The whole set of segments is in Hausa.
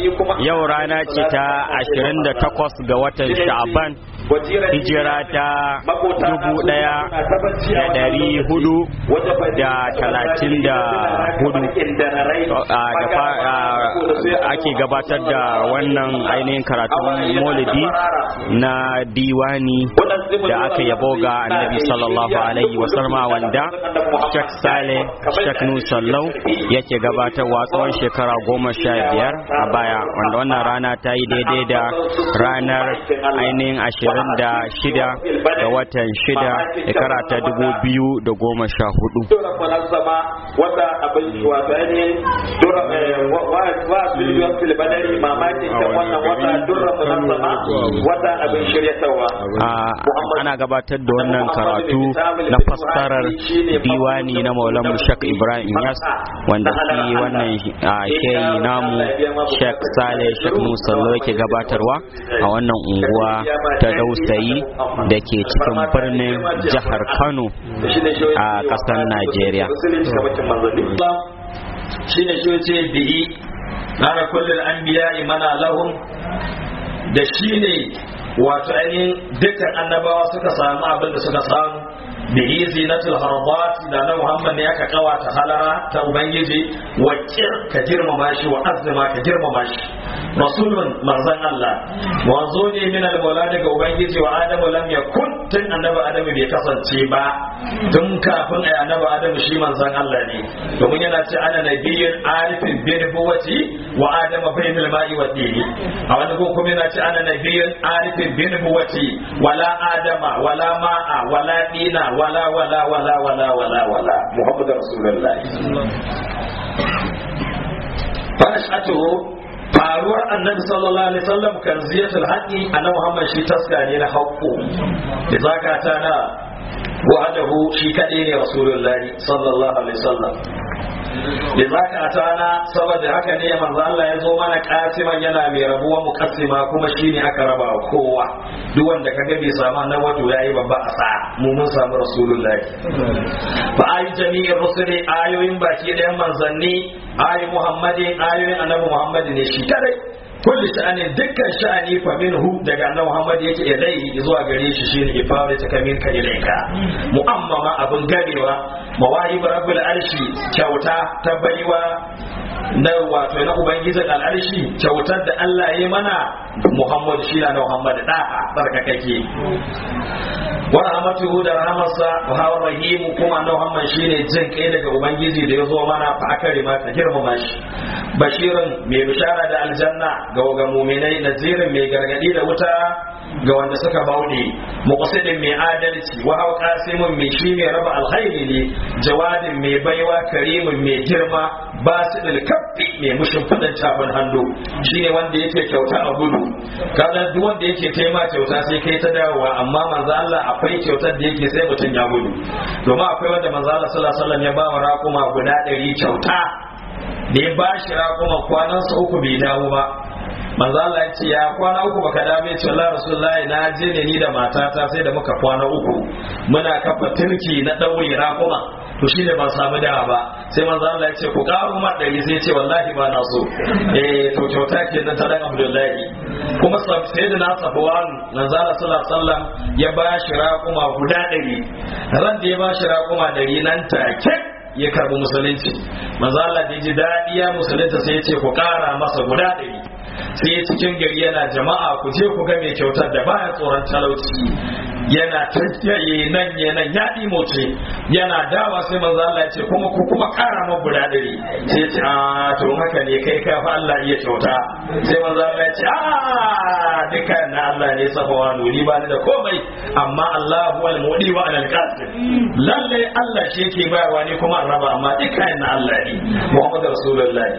yau rana ce ta 28 ga watan sha'aban hijira ta dubu daya da dari hudu da talatin da hudu ake gabatar da wannan ainihin karatun maulidi na diwani da aka yabo ga annabi sallallahu alaihi wasallama wanda shek sale shek nusallau yake gabatarwa tsawon shekara goma sha biyar a baya wanda wannan rana ta yi daidai da ranar ainihin ashirin da shida ga watan shida shekara ta dubu biyu da goma sha hudu wata abin wato ainihin wa biliyon filibadari mamakin kan wannan wata durra munazzama wata abin shiryatarwa ana gabatar da wannan karatu na fassarar diwani na maulan shek ibrahim yas wanda shi wannan shehi namu shek sale shek musallo yake gabatarwa a wannan unguwa ta dausayi da ke cikin birnin jihar kano a kasar najeriya shine shi ce bihi na kullum an biya imana lahum da shi ne wato ainihin dukkan annabawa suka samu abin da suka samu bihi zinatul harabat da na muhammad ne aka kawata halara ta ubangiji wa ka girmama shi wa azima ka girmama shi rasulun manzon Allah wanzo ne min al daga ubangiji wa adamu lam yakun tun annabi adamu bai kasance ba tun kafin ai annabi adamu shi manzon Allah ne domin yana ce ana nabiyyun arifin bin buwati wa adama bainal ma'i wa dini a wani ko kuma yana ce ana nabiyyun arifin bin buwati wala adama wala ma'a wala dina wala wala wala wala wala wala muhammadu rasulullahi fa ashatuhu faruwar annabi sallallahu alaihi wasallam kan ziyatul haqqi annabi Muhammad shi taska ne na haqqo da zakata na wa'adahu shi kadai ne rasulullahi sallallahu alaihi wasallam da zakata na saboda haka ne manzo Allah ya zo mana kasiman yana mai rabuwa muqassima kuma shine aka raba wa kowa duk wanda kaga bai samu nan wato yayi babba asa mu mun samu rasulullahi fa ayi jami'in rusuli ayoyin baki da manzanni ayi muhammadin ayoyin annabi muhammad ne shi kadai kulli sha'ani dukkan sha'ani fa minhu daga annabi muhammad yake ilai zuwa gare shi shine ifara ta kamin ka ilaika mu'ammama abin ganewa mawahib rabbul arshi kyauta ta baiwa na wato na ubangijin al'arshi kyautar da Allah ya mana Muhammad shi na Muhammad da barkakake wa rahmatuhu da rahmarsa wa hawa rahimu kuma na Muhammad shine jin kai daga ubangiji da ya zo mana fa akari ma ta girmama shi bashirin mai bishara da aljanna ga ga mu'minai nazirin mai gargadi da wuta ga wanda suka bauɗe muqsidin mai adalci wa hawa qasimun mai shi mai raba alkhairi ne jawadin mai baiwa karimin mai girma basidul kaffi mai mushin fadin tafin hannu shine wanda yake kyauta a gudu kaga duk wanda yake taima kyauta sai kai ta dawowa amma manzo Allah akwai kyautar da yake sai mutum ya gudu domin akwai wanda manzo Allah sallallahu alaihi wasallam ya ba wa raƙuma guda ɗari kyauta da ya ba shi raƙuma kwanansa uku bai dawo ba manzo Allah ya ce ya kwana uku baka da bai ce Allah Rasulullahi na je ne ni da matata sai da muka kwana uku muna kafa turki na daure raƙuma to shi ne ban samu dawa ba sai manzo Allah ya ce ku karo ma dari sai ce wallahi ba na so eh to kyauta kenan ta dan Abdullahi kuma sai da na Safwan manzo Allah sallallahu alaihi wasallam ya ba shi raƙuma guda ɗari ran da ya ba shi raƙuma ɗari nan take ya karbi musulunci manzo Allah da ji daɗi ya musulunta sai ya ce ku ƙara masa guda ɗari sai cikin gari yana jama'a ku je ku ga mai kyautar da baya tsoron talauci yana tafiye nan ya nan ya moce yana dawa sai manzo Allah ya ce kuma ku kuma ƙara ma guda ɗari sai ya ce a to haka ne kai ka fa Allah iya kyauta sai manzo Allah ya ce a duka na Allah ne safawa nuni ba ni da komai amma Allah huwal mudi wa alal qasim lalle Allah shi yake bayarwa ne kuma an raba amma duka na Allah ne Muhammadu Rasulullahi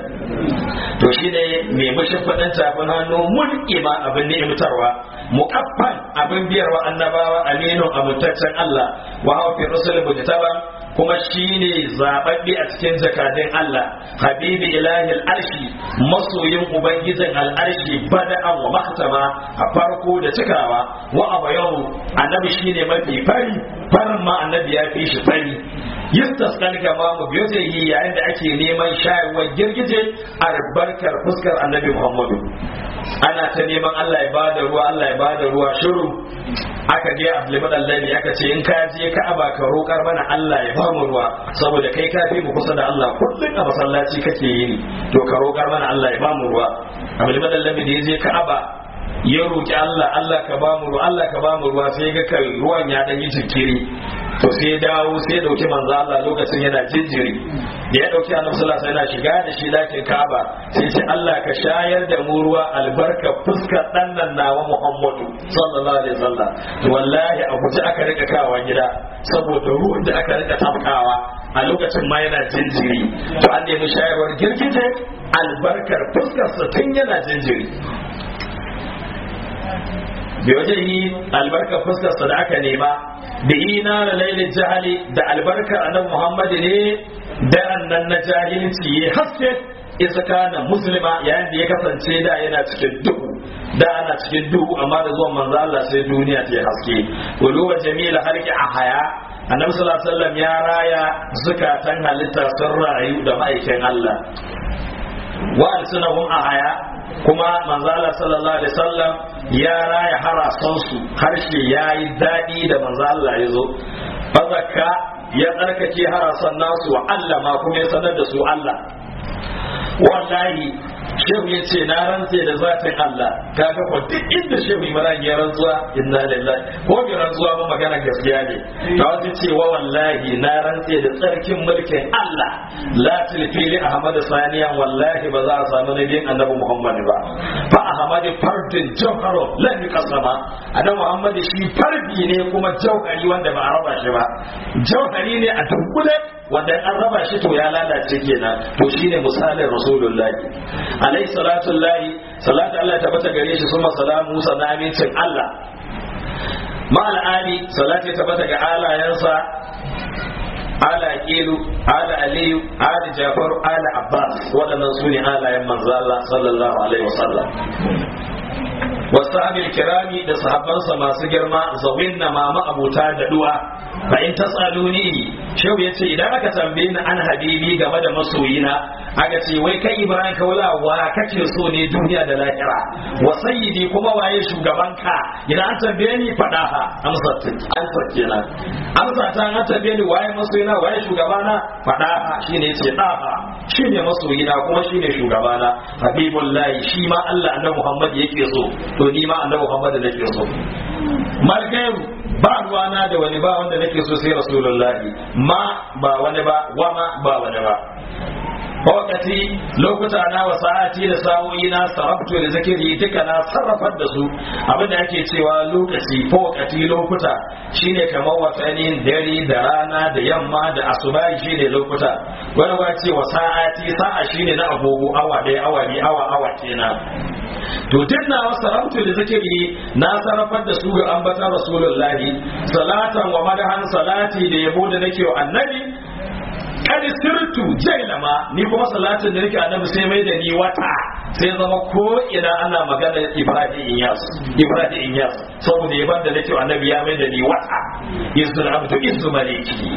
to shine mai mushin faɗin tafin hannu mulki ma abin ni'imtarwa muqaffan abin biyarwa annabawa aminun amintaccen Allah wa hawa fi rusul mujtaba kuma shine zababbe a cikin jakadin Allah habibi ilahi al'arshi masoyin ubangijin al'arshi bada'an wa maktama a farko da cikawa wa abayahu annabi shine mafi fari farin ma annabi ya fi shi fari yistasqal gamamu biyadihi yayin da ake neman shayarwar girgije albarkar fuskar annabi Muhammadu ana ta neman Allah ya bada ruwa Allah ya bada ruwa shiru aka je Abdulmad Allahi aka ce in ka je Ka'aba ka roƙar mana Allah ya ba mu ruwa saboda kai ka fi mu kusa da Allah kullun a masallaci kake yi to ka roƙar mana Allah ya ba mu ruwa Abdulmad Allahi da ya je Ka'aba ya roƙi Allah Allah ka ba mu ruwa Allah ka ba mu ruwa sai ga kai ruwan ya dan yi jinkiri to sai ya dawo sai ya dauki manzo Allah lokacin yana jinjiri da ya dauki annabi sallallahu alaihi wasallam yana shiga da shi dakin Kaaba sai ce Allah ka shayar da mu ruwa albarka fuskar dan nan nawa Muhammadu sallallahu alaihi wasallam to wallahi a guje aka rika kawa gida saboda ruwan da aka rika tafkawa a lokacin ma yana jinjiri to an nemi shayarwar girgije albarkar fuskar sa tun yana jinjiri bi wajen albarkar fuskarsa da aka nema da ina da lailin jahali da albarkar annabi Muhammad ne daren nan na jahilci ya haske isa kana musulma yayin da ya kasance da yana cikin duhu da ana cikin duhu amma da zuwan manzo Allah sai duniya ta haske wuluwa jamila harki a haya annabi sallallahu alaihi wasallam ya raya zukatan halitta sun rayu da ma'aikin Allah wa alsunahum a haya kuma manzala sallallahu alaihi wasallam ya raya harasan su harshe yayi dadi da manzala ya zo fazaka ya tsarkake harasan nasu wa Allah ma kuma ya sanar da su Allah wallahi shehu ya ce na rantse da zatin Allah kaga ko duk inda shehu Ibrahim ya rantsuwa inna lillahi ko bi rantsuwa ba magana gaskiya ne ta wasu ce wa wallahi na rantse da tsarkin mulkin Allah la tilfili Ahmad saniyan wallahi ba za a samu nabiyin annabi Muhammad ba fa Ahmad fardin jawharo la kasama annabi Muhammad shi fardi ne kuma jauhari wanda ba a raba shi ba jauhari ne a dunkule wanda an raba shi to ya lalace kenan to shine misalin rasulullahi alaihi salatu lahi salatu Allah ta bata gare shi suma salamu sa na amincin Allah ma al'ali salatu ta bata ga alayansa ala aqilu ala aliyu ala jafar ala abbas waɗannan su ne alayen manzo Allah sallallahu alaihi wasallam wasahabil kirami da sahabbansa masu girma zawin na mama abuta da duwa fa in tasaluni shehu yace idan aka tambaye ni an habibi game da masoyina aka ce wai kai ibrahim kaula wa kake so ne duniya da lahira wa sayyidi kuma waye shugabanka idan an tambaye ni fada ha amsa amsa kenan amsa ta an tambaye ni waye masoyina waye shugabana fada ha shine yace da ha shine masoyina kuma shine shugabana habibullahi shi ma Allah annabi Muhammad yake so to ni ma annabi Muhammad nake so malgairu ba ruwana da wani ba wanda nake so sai rasulullahi ma ba wani ba wa ma ba wani ba wakati lokuta na wa sa'ati da sa'o'i na sarrafto da zakiri duka na sarrafar da su abin da ake cewa lokaci ko wakati lokuta shine kamar watannin dare da rana da yamma da asuba shine lokuta wani ba ce wa sa'ati sa'a shine na agogo awa ɗaya awa biyu awa awa kenan to duk na wasu rabtu da zikiri na sarrafar da su ga ambatan rasulullahi salatan wa madahan salati da yabo da nake wa annabi kadi sirtu jailama ni kuma salatin da nake annabi sai mai da ni wata sai zama ko ina ana magana ibrahim inyas ibrahim inyas saboda yaban da nake annabi ya mai da ni wata izul abdu izu maliki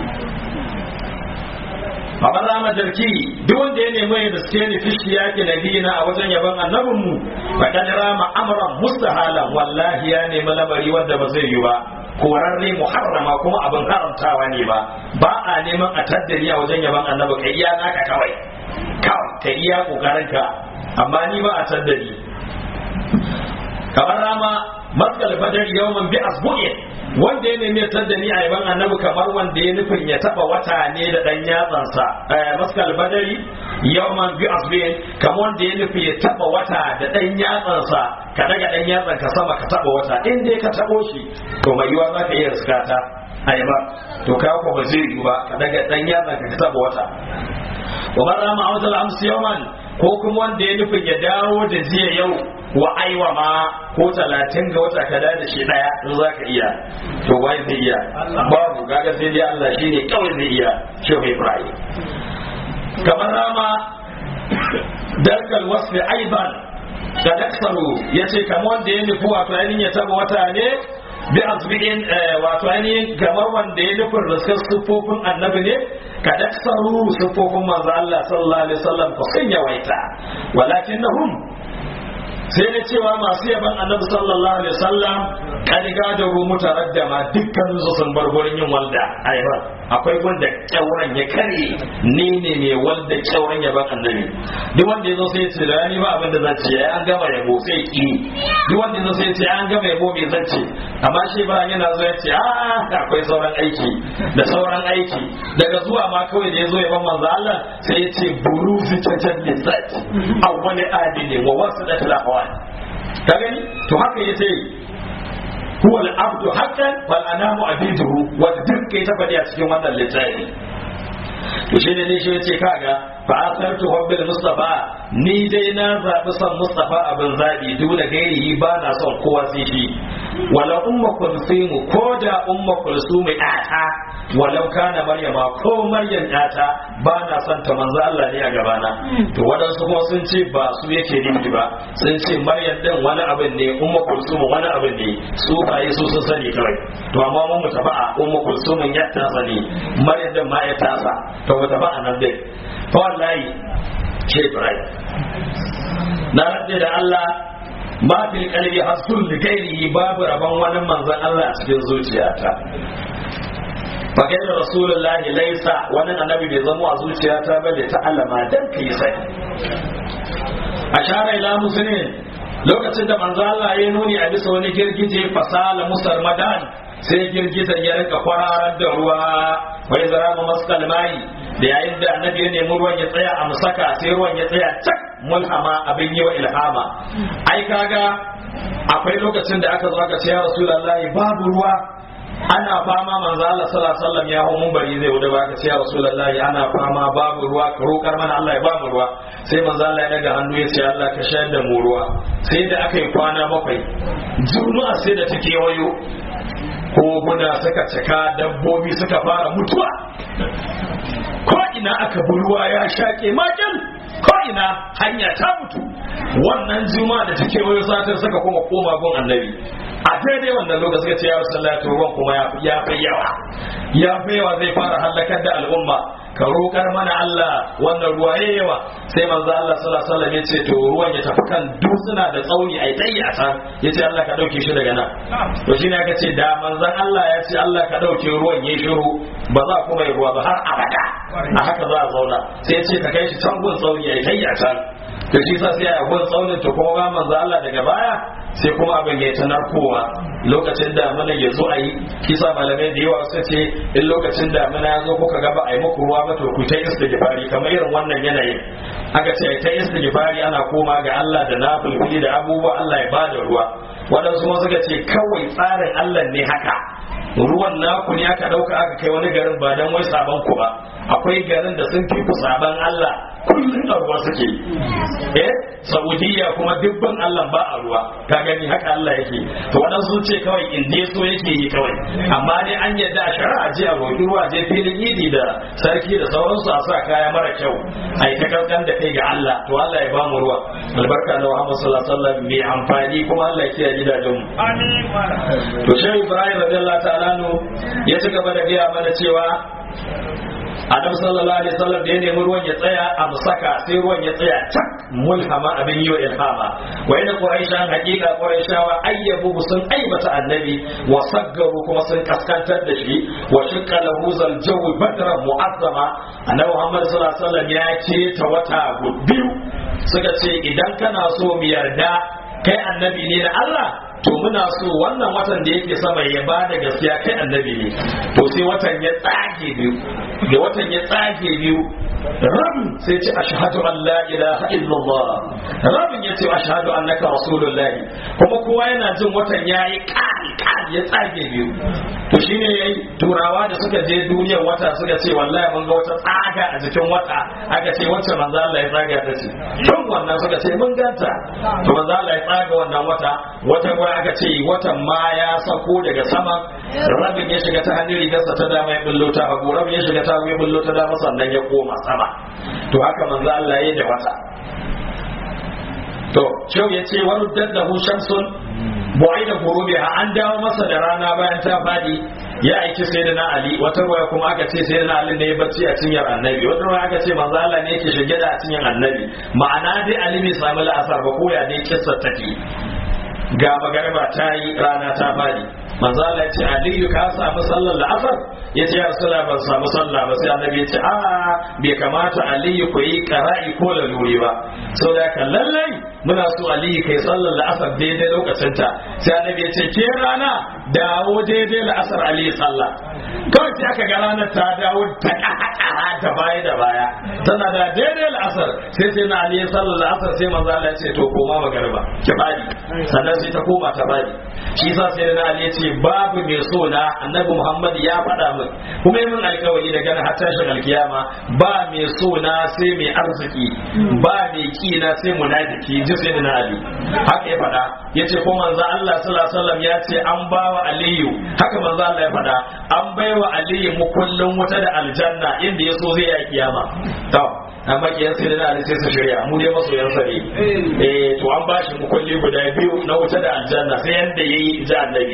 Baban Rama Jarki duk wanda ya nemi ya gaske ni fishi yake nabiyina a wajen yaban annabinmu faɗan rama amran mustahalan wallahi ya nemi lamari wanda ba zai yi ba korarre muharrama kuma abin haramtawa ne ba ba a neman a taddari a wajen yaban annabi kai iya naka kawai kawai ka iya kokarin ka amma ni ba a taddari kamar rama maskal badar yawman bi asbu'i wanda ya nemi taddani a yaban annabi kamar wanda ya nufin ya taba wata ne da dan yatsansa maskal badari yawman bi asbu'i kamar wanda ya nufi ya taba wata da dan yatsansa ka daga dan yatsan ka sama ka taba wata in dai ka tabo shi to mai yiwa zaka iya riskata ayaba to ka ko ba zai yi ba ka daga dan yatsan ka taba wata wa man rama awdal amsi yawman ko kuma wanda ya nufin ya dawo da jiya yau wa aiwa ma ko talatin ga wata kada da shi daya in za ka iya to wai zai iya babu gaga sai dai Allah shine kawai zai iya shehu Ibrahim kamar rama darkal wasfi aiban da daksaru ya ce kamar wanda ya nufi wato ainihin ya taba wata ne bi azbi'in wato ainihin kamar wanda ya nufin riskar siffofin annabi ne ka daksaru siffofin manzo Allah sallallahu alaihi wasallam ko sun yawaita walakinnahum sai na cewa masu yaban annabi sallallahu alaihi wasallam kan gada ru mutaraddama dukkan su sun bar gurin yin walda aiba akwai wanda kyauran ya kare ni ne mai walda kyauran yaban annabi duk wanda yazo sai ya ce da ni ba abin da zan ce an gama yabo sai ki duk wanda yazo sai ya ce an gama yabo me zan ce amma shi ba yana zo ya ce a akwai sauran aiki da sauran aiki daga zuwa ma kawai da yazo yaban manzo Allah sai ya ce buruzi cancan lisati awwali adili wa wasu da tilawa ka gani to haka yace huwa al-abdu haqqan wal anamu abiduhu wanda duk kai ta faɗi a cikin wannan littafi to shi ne shi yace kaga fa asartu hubbil mustafa ni dai na zabi son mustafa abin zabi duk da gairihi ba na son kowa sai shi wala umma kulsumu ko da umma kulsumu ata walau kana maryama ko maryam ata ba na son ta manzo Allah ne a gabana to wadansu kuma sun ce ba su yake nufi ba sun ce maryam din wani abin ne umma kulsumu wani abin ne su ba su sun sani kawai to amma mun mutaba'a umma kulsumun ya tasa ne maryam din ma ya tasa to mutaba'a nan dai fa wallahi ce Ibrahim na rabbi da Allah ma fil qalbi hasul li ghairihi babu rabon wani manzon Allah a cikin zuciyata fa kai da rasulullahi laisa wani annabi bai zama a zuciyata ba da ta'allama dan kai sai ashara ila muslimin lokacin da manzo Allah ya nuni a bisa wani girgije fasala musar madan sai girgizan ya rika kwararar da ruwa wai zara ma maskal mai da yayin da annabi ya nemi ruwan ya tsaya a musaka sai ruwan ya tsaya cak mulhama abin yi wa ilhama ai kaga akwai lokacin da aka zo aka ce ya rasulullahi babu ruwa ana fama manzo Allah sallallahu alaihi wasallam ya hawo munbari zai wuce baka ce ya rasulullahi ana fama babu ruwa ka roƙar mana Allah ya ba mu ruwa sai manzo Allah ya daga hannu ya ce Allah ka shayar da mu ruwa sai da aka yi kwana bakwai juma'a sai da take wayo koguna suka cika dabbobi suka fara mutuwa ko ina aka bi ruwa ya shaƙe makin ko ina hanya ta mutu wannan juma'a da take wayo satin suka kuma koma gun annabi a daidai wannan lokaci suka ce ya rasulullahi to ruwan kuma ya fi yawa ya fi yawa zai fara halakar da al'umma ka roƙar mana Allah wannan ruwa ya yawa sai manzo Allah sallallahu alaihi wasallam ya ce to ruwan ya tafi kan dutsuna da tsauni ai tayi a can ya ce Allah ka dauke shi daga nan to shine aka ce da manzon Allah ya ce Allah ka dauke ruwan ya shiru ba za kuma yi ruwa ba har abada a haka za a zauna sai ya ce ka kai shi can gun tsauni ai tayi a can to shi sa sai a gun tsaunin to kuma ga manzo Allah daga baya sai kuma abin ya ta narkowa lokacin damina ya zo a yi kisa malamai da yawa suka ce in lokacin damina ya zo kuka gaba a yi muku ruwa ba to ku ta istighfari kamar irin wannan yanayin aka ce ta istighfari ana koma ga Allah da nafilfili da abubuwa Allah ya bada ruwa waɗansu kuma suka ce kawai tsarin Allah ne haka ruwan naku ne aka ɗauka aka kai wani garin ba don wai sabon ku ba akwai garin da sun fi ku saban Allah kullum a ruwa suke eh saudiya kuma dubban Allah ba a ruwa ka gani haka Allah yake to waɗansu ce kawai in dai so yake yi kawai amma dai an yadda a shari'a je a roƙi ruwa je filin idi da sarki da sauransu a sa kaya mara kyau a yi ta kankan da kai ga Allah to Allah ya ba mu ruwa albarka na Muhammad sallallahu alaihi wasallam mai amfani kuma Allah ya kiyaye gidajen mu amin to shehu Ibrahim radiyallahu ta'ala ya ci gaba da gaya mana cewa Adam sallallahu alaihi wasallam da ya nemi ruwan ya tsaya a musaka sai ruwan ya tsaya tak mulhama abin yi wa ilhama wa yana quraisha hakika quraishawa ayyabu sun aibata annabi wa saggaru kuma sun kaskantar da shi wa shaqqa lahu zal jawi badran mu'azzama annabi Muhammad sallallahu alaihi wasallam ya ce ta wata biyu suka ce idan kana so mu yarda kai annabi ne da Allah to muna so wannan watan da yake sama ya ba da gaskiya kai annabi ne to sai watan ya tsage biyu da watan ya tsage biyu rabin sai ce ashhadu an la ilaha illallah rabin ya ce ashhadu annaka rasulullahi kuma kowa yana jin watan yayi kari kari ya tsage biyu to shine yayi turawa da suka je duniyar wata suka ce wallahi mun ga wata tsaga a jikin wata aka ce wacce manzo Allah ya tsaga ta ce tun wannan suka ce mun ganta to manzo Allah ya tsaga wannan wata wata kuma aka ce watan ma ya sako daga sama rabin ya shiga ta hannun rigarsa ta dama ya bullo ta hagu rabin ya shiga ta hagu ya bullo ta dama sannan ya koma sama to haka manzo Allah ya yi da wata to shau ya ce wani daddahu shamsun bu'ai da gurubi an dawo masa da rana bayan ta fadi ya aiki sai da na ali wata ruwaya kuma aka ce sai da na ali ne ya bacci a cinyar annabi wata ruwaya aka ce manzo Allah ne yake shige da a cinyar annabi ma'ana dai ali bai samu la'asar ba ko ya dai kissa take ga magariba ta yi rana ta fadi manzo Allah ya ce aliyu ka samu sallar la'asar ya ce ya rasula ban samu sallah ba sai annabi ya ce a bai kamata aliyu ku yi qara'i ko laluri ba saboda ka lallai muna so aliyu kai sallar la'asar daidai lokacin ta sai annabi ya ce ke rana dawo daidai la'asar aliyu sallah kawai sai aka ga ranar ta dawo ta ƙaƙa ta baya da baya tana da daidai la'asar sai sai na aliyu sallar la'asar sai manzo Allah ya ce to koma magariba ki bari sannan sai ta koma ta bari shi yasa sai na ali ya ce babu mai so na annabi muhammad ya faɗa min kuma yi min alkawari da gana har tashin alkiyama ba mai so na sai mai arziki ba mai ki na sai munafiki ji sai na ali haka ya faɗa ya ce ko manzo Allah sallallahu alaihi wasallam ya ce an ba wa aliyu haka manzo Allah ya faɗa an bai wa aliyu mukullin wuta da aljanna inda ya so zai yi kiyama to amma kiyan sai da ali sai su shirya mu dai masoyan sa ne eh to an bashi mukulli guda biyu na wuta da aljanna sai yanda yayi ji annabi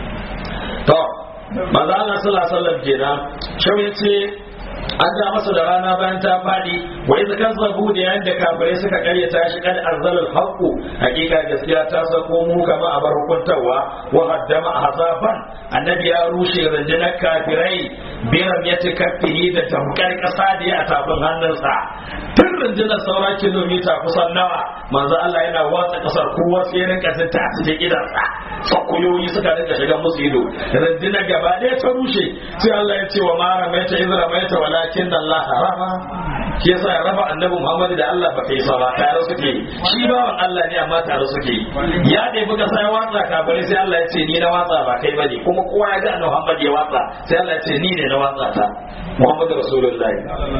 to manzo Allah sallallahu alaihi wasallam kenan shau yace an ja masa da rana bayan ta fadi wa idza kazzabu da yayin da kafirai suka karyata shi kad arzalal haqu hakika gaskiya ta sako mu kama a bar hukuntawa wa haddama hazaban annabi ya rushe rundunar kafirai biram ya tikaffihi da tamkar kasa da ya tafin hannunsa tun rundunar saura kilomita kusan nawa manzo Allah yana watsa kasar kowa sai rinka ta a cikin gidansa sakuyoyi suka rinka shiga musu ido rundunar gaba ɗaya ta rushe sai Allah ya ce wa mara mai ta izra mai ta walakin Allah rama shi yasa ya raba annabi Muhammad da Allah ba kai sa ba tare suke shi bawan Allah ne amma tare suke ya dai buga sai watsa kafare sai Allah ya ce ni na watsa ba kai bane kuma kowa ya ga annabi Muhammad ya watsa sai Allah ya ce ni ne na watsa ta Muhammad Rasulullahi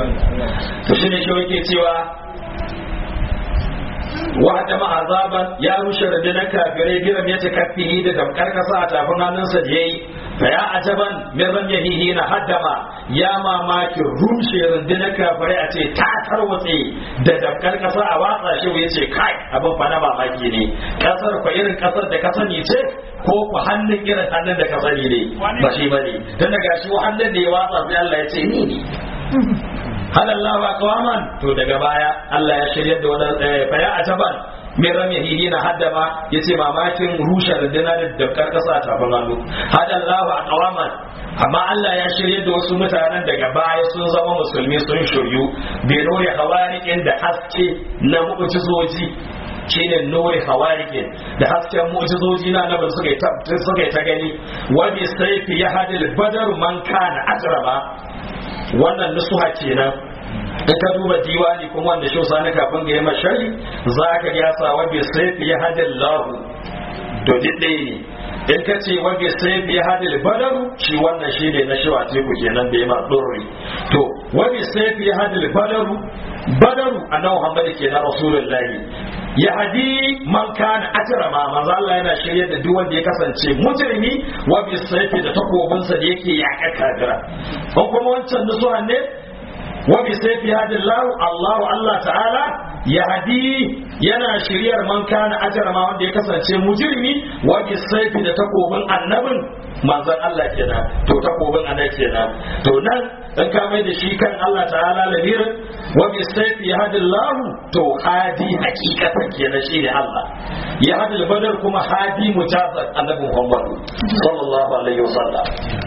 to shine shi yake cewa wa'ada ma azaban ya rushe rundunar kafirai biram ya takaffihi da damkar kasa a tafin hannunsa da yayi fa ya ajaban min ramyahihi na haddama ya mamaki rushe rundunar kafirai a ce ta tarwatse da damkar kasa a watsa shi ya ce kai abin fa na mamaki ne kasar fa irin kasar da ka sani ce ko ku hannun irin hannun da ka sani ne ba shi bane dan daga shi hannun da ya watsa sai Allah ya ce ni ne halallahu aqwaman to daga baya Allah ya shirya da wannan faya a taban min ramihi na haddama yace mamakin rushe rundunar da dabkar kasa ta bangalu hadallahu aqwaman amma Allah ya shirya da wasu mutanen daga baya sun zama musulmi sun shiryu bi nuri hawarikin da haske na mu'jizoji shine nuri hawarikin da hasken mu'jizoji na nabi suka yi suka yi ta gani wa bi sayfi yahdil badar man kana ajrama wannan nusuha kenan in ka duba diwani kuma wanda shi sani kafin ga yamma shari za ka ya sa wa bi sayfi ya hadin lahu to didde ne in ka ce wa bi sayfi ya hadil badaru shi wannan shi ne na shiwa teku kenan da yamma durri to wa bi sayfi ya hadil badaru badaru annabi Muhammad kenan rasulullahi ya hadi man kana ajrama manzo Allah yana shirye da duk wanda ya kasance mujrimi wa bi sayfi da takobinsa da yake yaƙa kafira ko kuma wancan nusuha ne wa bi sayfi hadillahu Allah Allah ta'ala ya hadi yana shiryar man kana ajrama wanda ya kasance mujrimi wa bi sayfi da takobin annabin manzon Allah kenan to takobin annabi kenan to nan in ka mai da shi kan Allah ta'ala lamirin wa bi sayfi hadillahu to hadi hakikatan kenan shi ne Allah ya hadil badar kuma hadi mujazat annabi Muhammad sallallahu alaihi wasallam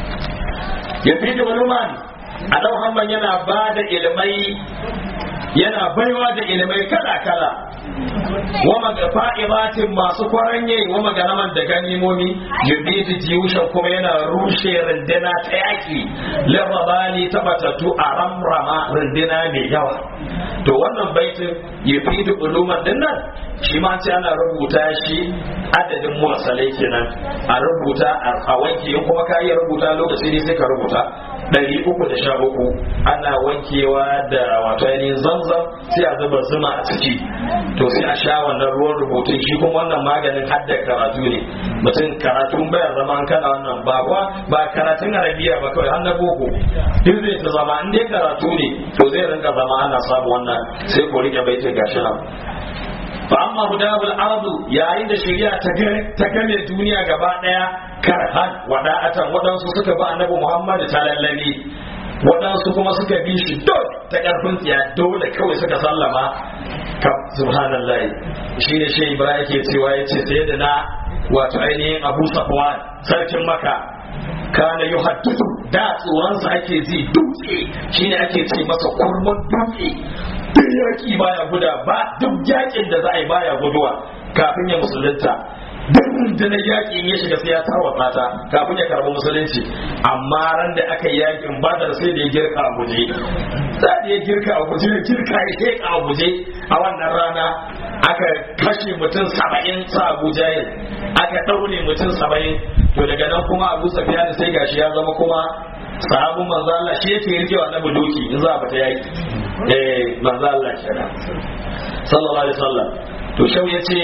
ya fi da maluman a Muhammad yana ba da ilmai yana baiwa da ilmai kala-kala wa magafa'ibatin masu kwaranye wa maganaman da ganimomi yubidu jiyushan kuma yana rushe rindina ta yaki lirrabani ta batattu a ramrama rindina mai yawa to wannan baitin yubidu uluman dinnan shi ma ce ana rubuta shi adadin mursalai kenan a rubuta a wanke in kuma ka iya rubuta lokaci ne sai ka rubuta ɗari uku da sha uku ana wankewa da wato ainihin zamzam sai a zuba zuma a ciki to sai a sha wannan ruwan rubutun shi kuma wannan maganin hadda karatu ne mutum karatun bayan zama an kana wannan ba kuwa ba karatun arabiya ba kawai har na boko duk zai ta zama in dai karatu ne to zai rinka zama ana samu wannan sai ku rike baitin gashi nan fa amma hudabul ardu yayin da shari'a ta game duniya gaba daya karhan wada'atan waɗansu suka ba annabi Muhammad ta lallabe waɗansu kuma suka bi shi dole ta ƙarfin tsiya dole kawai suka sallama ka subhanallah shi ne shi ibrahim yake cewa ya ce sai da na wato ainihin abu safwan sarkin maka kana yi haddudu da tsoronsa ake ji dutse shi ne ake ce masa kurman dutse duk yaƙi baya guda ba duk yaƙin da za a yi baya guduwa kafin ya musulunta duk rundunar yaƙi ya shiga sai ya tarwata ta kafin ya karɓi musulunci amma ran da aka yi yaƙin badar sai da ya girka a guje sai da ya girka a guje ya girka ya sheka a guje a wannan rana aka kashe mutum saba'in sa abu jahil aka ɗaure mutum saba'in to daga nan kuma abu safiya sai gashi ya zama kuma sahabin manzo Allah shi yake rikewa na doki in za a fita yaki eh manzo Allah kenan sallallahu alaihi wasallam to shau yace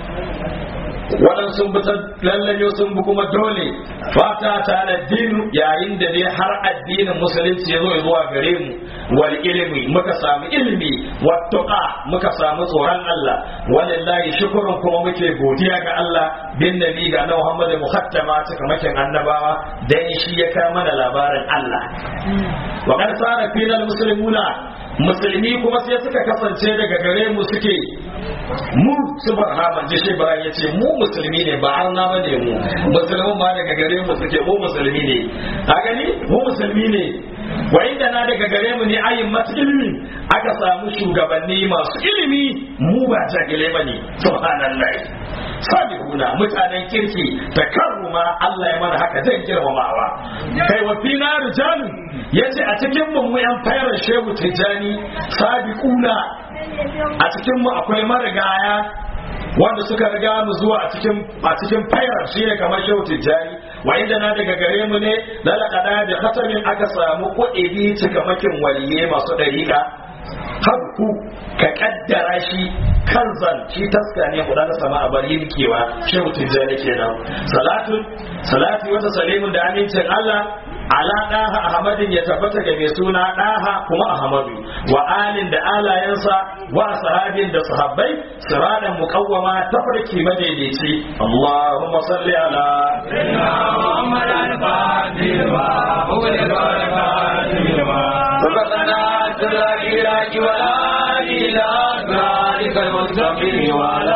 waɗansu sun bi lallayo sun bi kuma dole fata ta da dinu yayin da dai har addinin musulunci ya zo zuwa gare mu wal ilimi muka samu ilimi wattuqa muka samu tsoron Allah walillahi shukrun kuma muke godiya ga Allah bin nabi ga na Muhammad muhattama cikamakin annabawa dan shi ya kama mana labarin Allah wa qad sara fina muslimuna musulmi kuma sai suka kasance daga gare mu suke mu su barhaman ji shi bara yace mu musulmi ne ba arna ba ne mu musulmin ma daga gare mu suke mu musulmi ne a gani mu musulmi ne wa inda na daga gare mu ne ayin masu ilimi aka samu shugabanni masu ilimi mu ba jagile ba ne subhanallah sabihuna mutanen kirki ta karruma Allah ya mana haka zai girmamawa kai wa fina rijalu yace a cikin mu mu yan fayar shehu tijani sabiquna a cikin mu akwai marigaya wanda suka riga mu zuwa a cikin a cikin fayar shi ne kamar shehu tijjani wa inda na daga gare mu ne lalakada da khatamin aka samu kuɗi cikamakin waliye masu ɗariƙa habku ka kaddara shi kanzan shi taska ne kuɗa da sama a bari kewa shehu tijjani kenan salatu salati wata salimun da amincin Allah ala ɗaha ahmadin ya tabbata ga mai suna ɗaha kuma ahmadu wa alin da alayensa wa sahabin da sahabbai siradan muqawwama tafarki madaidaici Allahumma salli ala محمد الفاتح وهو الفاتح وفقنا سر العراق والآل إلى ذلك المستقيم وعلى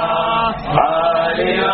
آله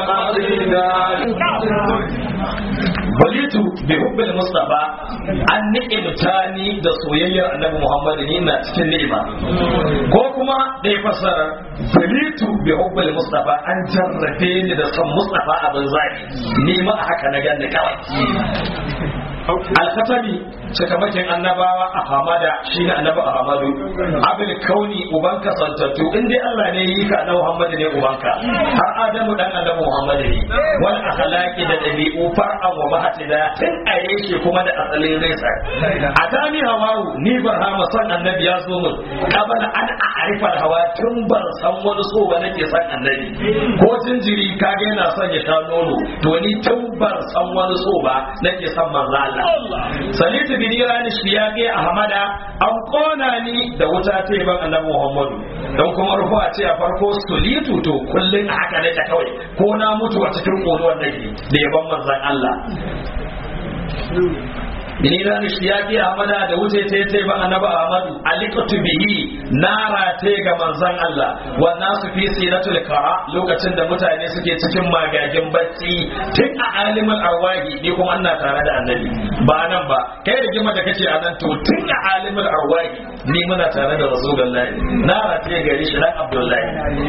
وقدر balitu bi hubbil mustafa an ni'imta ni da soyayyar annabi muhammad ni na cikin ni'ima ko kuma da ya fasara balitu bi hubbil mustafa an jarrabe ni da son mustafa abin zaki ni ma a haka na ganni kawai alkatabi cikamakin annabawa a hamada shi ne annabi ahmadu abin kauni uban kasantattu in dai Allah ne yi ka annabi muhammadu ne ubanka har adamu dan annabi muhammadu ne wal akhlaqi da dabi'u far'an wa mahatida tun a yake kuma da asalin resa a tani hawawu ni barhama san annabi ya zo min kabala an a'rifa hawa tun ban san wani so ba nake san annabi ko jinjiri kage yana son ya sha nono to ni tun ban san wani so ba nake san manzo Allah salitu bin irani shiyaqi ahmada an kona ni da wuta ta ban annabi Muhammadu dan kuma rufu a ce a farko sulitu to kullun a haka nake kawai ko na mutu a cikin ƙoruwar nake da yaban manzon Allah Bini ran shiyaki Ahmada da wuce ta yi ba annabi Ahmadu alikatu bihi nara ta ga manzon Allah wannan su fi siratul kara lokacin da mutane suke cikin magagin bacci tun a alimul arwahi ni kuma ina tare da annabi ba nan ba kai da gima da kace a nan to tun a alimul arwahi ni muna tare da rasulullahi nara ta gari shi dan Abdullahi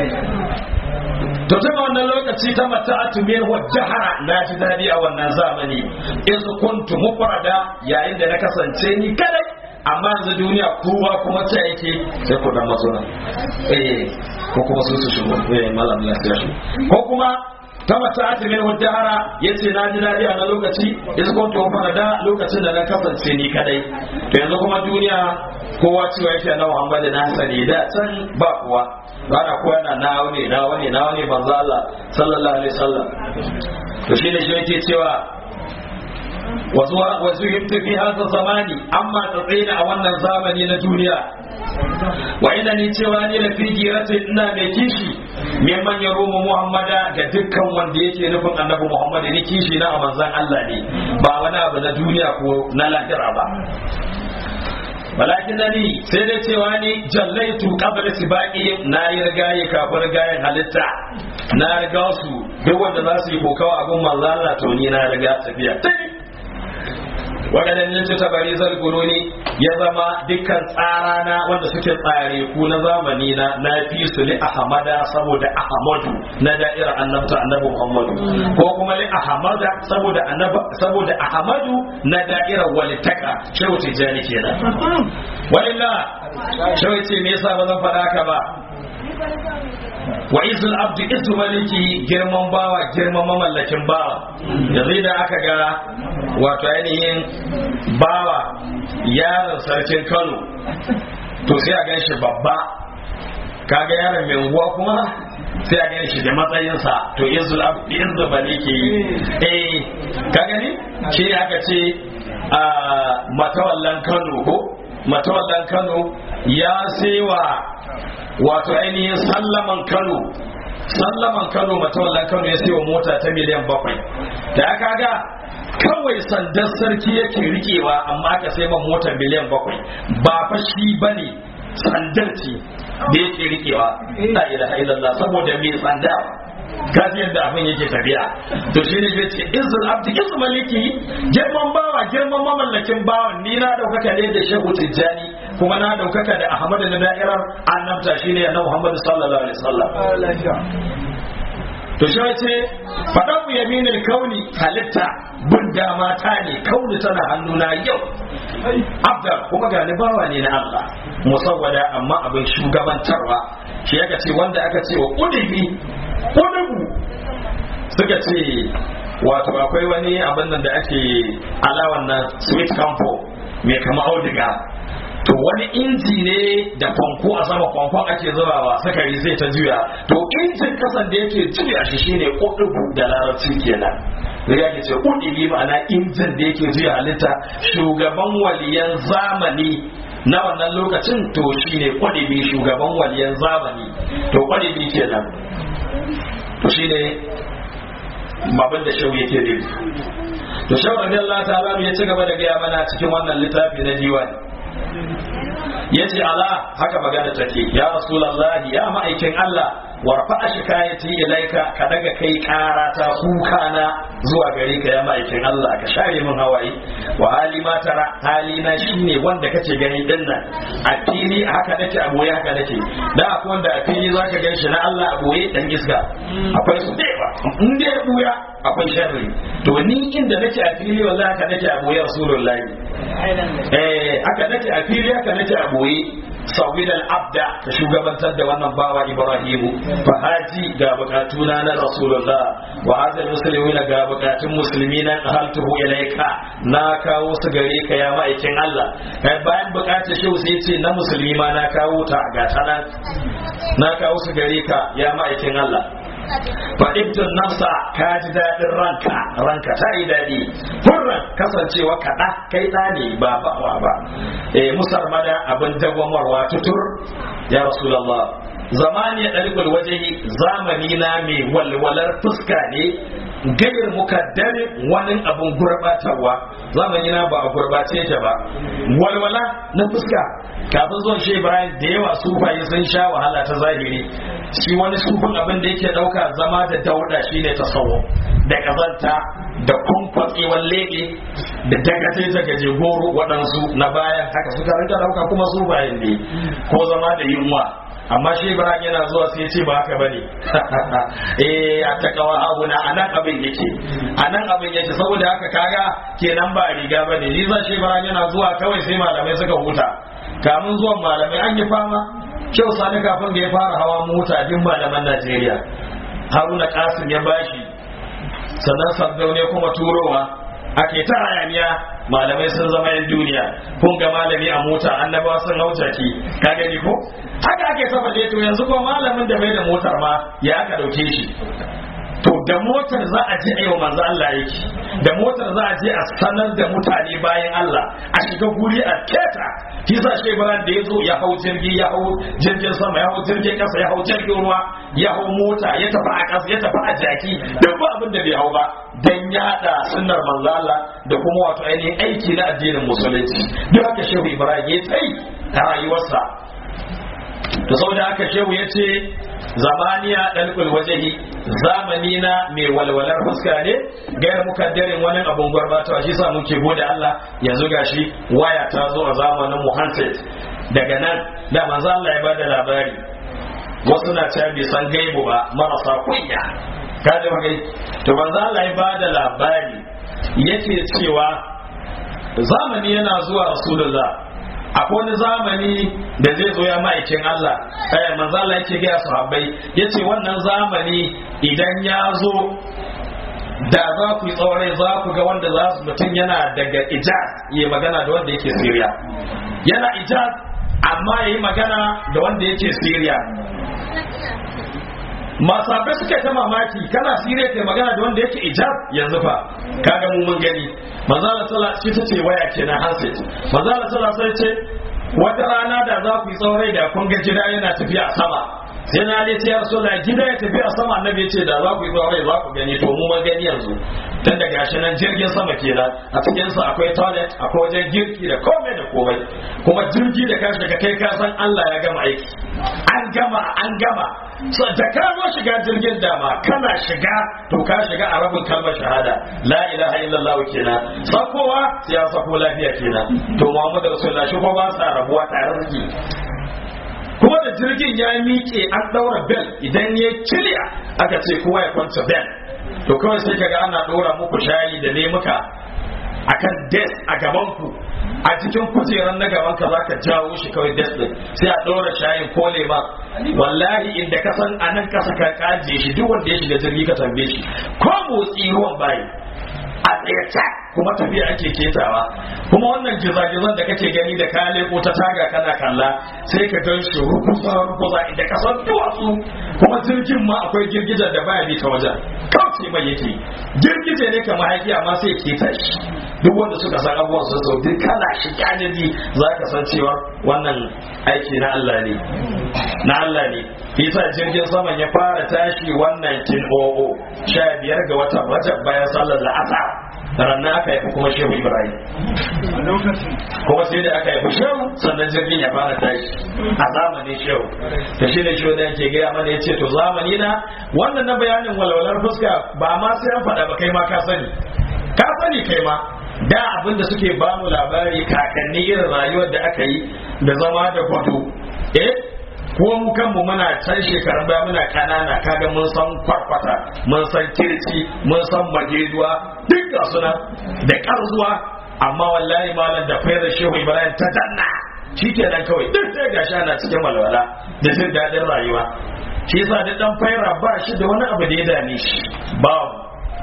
to tun wannan lokaci ta mata a tumiyar jahara na ji daɗi a wannan zamani in su kuntu mufrada yayin da na kasance ni kadai amma yanzu duniya kowa kuma ce yake sai ku dan mazo nan eh ko kuma su su shigo eh malam lafiya shi ko kuma ta mata a tumiyar jahara yace na ji daɗi a na lokaci in su kuntu mufrada lokacin da na kasance ni kadai to yanzu kuma duniya kowa cewa yake na Muhammadu na sani da can ba kuwa bana kowa yana nawa ne nawa ne nawa ne manzo Allah sallallahu alaihi wasallam to shine shi yake cewa wasu himta fi hasa zamani amma tsatsina a wannan zamani na duniya wa ina ni cewa ni da fi giratin ina mai kishi mai manyan roma muhammada ga dukkan wanda yake nufin annabi muhammadu ni kishi na a manzan allah ne ba wani abu na duniya ko na lahira ba walakin ni sai dai cewa ni jallaitu qabla sibaqi na yi rigaye kafin rigayen halitta na riga su duk wanda za su yi kokawa abin manzo Allah to ni na riga tafiya wadannan nan ta bari zal guruni ya zama dukkan tsara na wanda suke tsare ku na zamani na na fi su li ahmada saboda ahmadu na da'ira annabta annabi muhammadu ko kuma li ahmada saboda annabi saboda ahmadu na da'ira walitaka shehu tijani kenan walillah shehu ce me yasa ba zan faɗa ka ba wa izul abdu izu maliki girman bawa girman mamallakin bawa yanzu da aka ga wato ainihin bawa yaron sarkin kano to sai a gan shi babba kaga yaron mai unguwa kuma sai a gan shi da matsayinsa to izul abdu izu maliki eh ka gani shi aka ce a matawallan kano ko matawallan kano ya sewa wato ainihin sallaman kano sallaman kano matawallan kano ya sayo mota ta miliyan bakwai da aka ga kawai sandar sarki yake rikewa amma aka sai man mota miliyan bakwai ba fa shi bane sandar ce da yake rikewa la ilaha illallah saboda mai sanda kaji yadda abin yake tafiya to shi ne zai ce izul abdi izul maliki girman bawa girman mamallakin bawan ni na daukaka ne da shehu tijjani kuma na daukaka da ahmadu na da'irar annabta shine annabi muhammad sallallahu alaihi wasallam to shi ce faɗan yaminin kauni halitta bin dama ta ne kauni tana hannuna yau abdar kuma gani bawa ne na Allah musawwada amma abin shugabantarwa shi aka ce wanda aka ce wa ƙudubi ƙudubu suka ce wato akwai wani abin nan da ake alawan na sweet campo mai kama auduga to wani inji ne da kwanko a sama kwankon ake zubawa sakari zai ta juya to injin kasan da yake juya shi shine ƙudubu da larabci kenan da ya ce ƙudubi ma'ana injin da yake juya halitta shugaban waliyan zamani na wannan lokacin to shine ƙudubi shugaban waliyan zamani to ƙudubi kenan to shine babin da shau yake nufi to shau radiyallahu ta'ala ya ci gaba da gaya mana cikin wannan littafi na diwani yace ala haka magana take ya rasulullahi ya ma'aikin Allah warfa shikayati ilaika ka daga kai karata kuka na zuwa gare ka ya ma'aikin Allah ka share min hawaye wa hali ma tara hali na shine wanda kace gani din nan a fili haka nake a boye haka nake da akwai wanda a fili zaka gan shi na Allah a boye dan iska akwai su da yawa in da ya buya akwai sharri to ni inda nake a fili wallahi haka nake a boye rasulullahi eh haka nake a fili haka nake a boye sauwid al-abda ka shugabantar da wannan bawa ibrahimu fa haji ga bukatuna na rasulullah wa hadal muslimin ga bukatun musulmi na haltuhu ilaika na kawo su gare ka ya ma'aikin Allah bayan bukatar shi sai ce na musulmi ma na kawo ta ga tana na kawo su gare ka ya ma'aikin Allah fa'ibtun nafsa ka ji daɗin ranka ranka ta yi daɗi hurran kasancewa kaɗa kai ɗa ne ba bawa ba eh musar mada abin dagwamarwa tutur ya rasulallah zamani ya ɗarikul waje zamani na mai walwalar fuska ne gayar mukaddarin wani abin gurbatarwa zamani na ba a gurbace ta ba walwala na fuska kafin zuwan shi Ibrahim da yawa sufaye sun sha wahala ta zahiri shi wani sufin abin da yake dauka zama da dauda shine tasawo da kazanta da kwankwatsewar leɓe da dagace gaje goro waɗansu na bayan haka suka rinka dauka kuma sufayen ne ko zama da yunwa amma shi ibrahim yana zuwa sai ce ba haka bane eh a takawa abu na anan abin yake anan abin yake saboda haka kaga kenan ba riga bane ni za shi ibrahim yana zuwa kawai sai malamai suka huta kamun zuwan malamai an yi fama kyau sani kafin da ya fara hawa mota din malaman najeriya haruna kasim ya bashi sannan sardaune kuma turowa ake ta hayaniya malamai sun zama yan duniya kun ga malami a mota annabawa sun hauta ki ka gani ko haka ake saba to yanzu ko malamin da bai da motar ma ya aka dauke shi to da motar za a je a yau manzo Allah yake da motar za a je a sanar da mutane bayan Allah a shiga guri a keta shi sa shi Ibrahim da ya zo ya hau jirgi ya hau jirgin sama ya hau jirgin kasa ya hau jirgin ruwa ya hau mota ya tafi a kasa ya tafi a jaki duk ba abin da bai hau ba dan yada sunnar manzo Allah da kuma wato ainihin aiki na addinin musulunci duk haka shehu Ibrahim ya tsayi a rayuwarsa to saboda haka shehu ya ce zamaniya dalkul wajahi zamani na mai walwalar fuska ne gayar mukaddarin wani abun gwarbato shi sa muke gode Allah yanzu gashi waya ta zo a zamanin mu handset daga nan da manzo Allah ya bada labari wasu na cewa bai san gaibu ba marasa kunya ka ji magai to manzo Allah ya bada labari yake cewa zamani yana zuwa rasulullah akwai wani zamani da zai zo ya ma'aikin Allah eh manzo Allah yake ga sahabbai yace wannan zamani idan ya zo da za ku yi tsaurai za ku ga wanda za su mutum yana daga ijaz ya magana da wanda yake Syria yana ijaz amma yayi magana da wanda yake Syria masabai suka ta mamaki kana sire kai magana da wanda yake ijab yanzu fa kaga mu mun gani manzo Allah sallallahu alaihi wasallam ce waya kenan handset manzo Allah sallallahu alaihi ce wata rana da za ku yi tsaurai da kun ga gida yana tafiya a sama sai na ne ya rasu da gida ya tafi a sama annabi ya ce da za ku yi tsaurai za ku gani to mu mun gani yanzu tun da gashi nan jirgin sama kenan a cikin sa akwai toilet akwai wajen girki da komai da komai kuma jirgi da kashi daga kai ka san Allah ya gama aiki an gama an gama so da ka zo shiga jirgin dama kana shiga to ka shiga a rabin kalmar shahada la ilaha illallah kenan sakowa sai ya sako lafiya kenan to Muhammadu Rasulullah shi ko ba sa rabuwa tare suke kuma da jirgin ya miƙe an ɗaura bel idan ya kiliya aka ce kowa ya kwanta bel to kawai sai kaga ana ɗora muku shayi da lemuka akan desk a gaban ku a cikin kujeran na gaban ka zaka jawo shi kawai desk din sai a ɗora shayin ko lema wallahi inda ka san anan kasa ka kaje shi duk wanda ya shiga jirgi ka tambaye shi ko motsi ruwan bayi a tsaye kuma tafiya ake ketawa kuma wannan gizagizan da kake gani da ka leko ta taga kana kalla sai ka gan shi rukusa rukusa inda ka san duwatsu kuma jirgin ma akwai girgijar da baya bi ta wajen kauce mai yake girgije ne kamar haiki amma sai keta shi duk wanda suka san abubuwan sun sau duk kana shi kyanidi za ka san cewa wannan aiki na Allah ne na Allah ne isa jirgin saman ya fara tashi wannan kin o'o sha biyar ga watan rajab bayan sallar la'asar rannan aka haifi kuma shehu ibrahim kuma sai da aka haifi shehu sannan jirgin ya fara tashi a zamanin shehu da shi da shehu da yake gaya mana ya ce to zamani na wannan na bayanin walwalar fuska ba ma sai an faɗa ba kai ma ka sani ka sani kai ma da abin da suke ba mu labari kakanni irin rayuwar da aka yi da zama da kwato eh ko mu kanmu muna can shekarun baya muna kanana kaga mun san kwarkwata mun san kirci mun san majeduwa duk ga suna da karzuwa amma wallahi malam da fayar shehu ibrahim ta danna shikenan kawai duk sai gashi ana cikin walwala da jin daɗin rayuwa shi yasa da dan fayra ba shi da wani abu da ya dame shi babu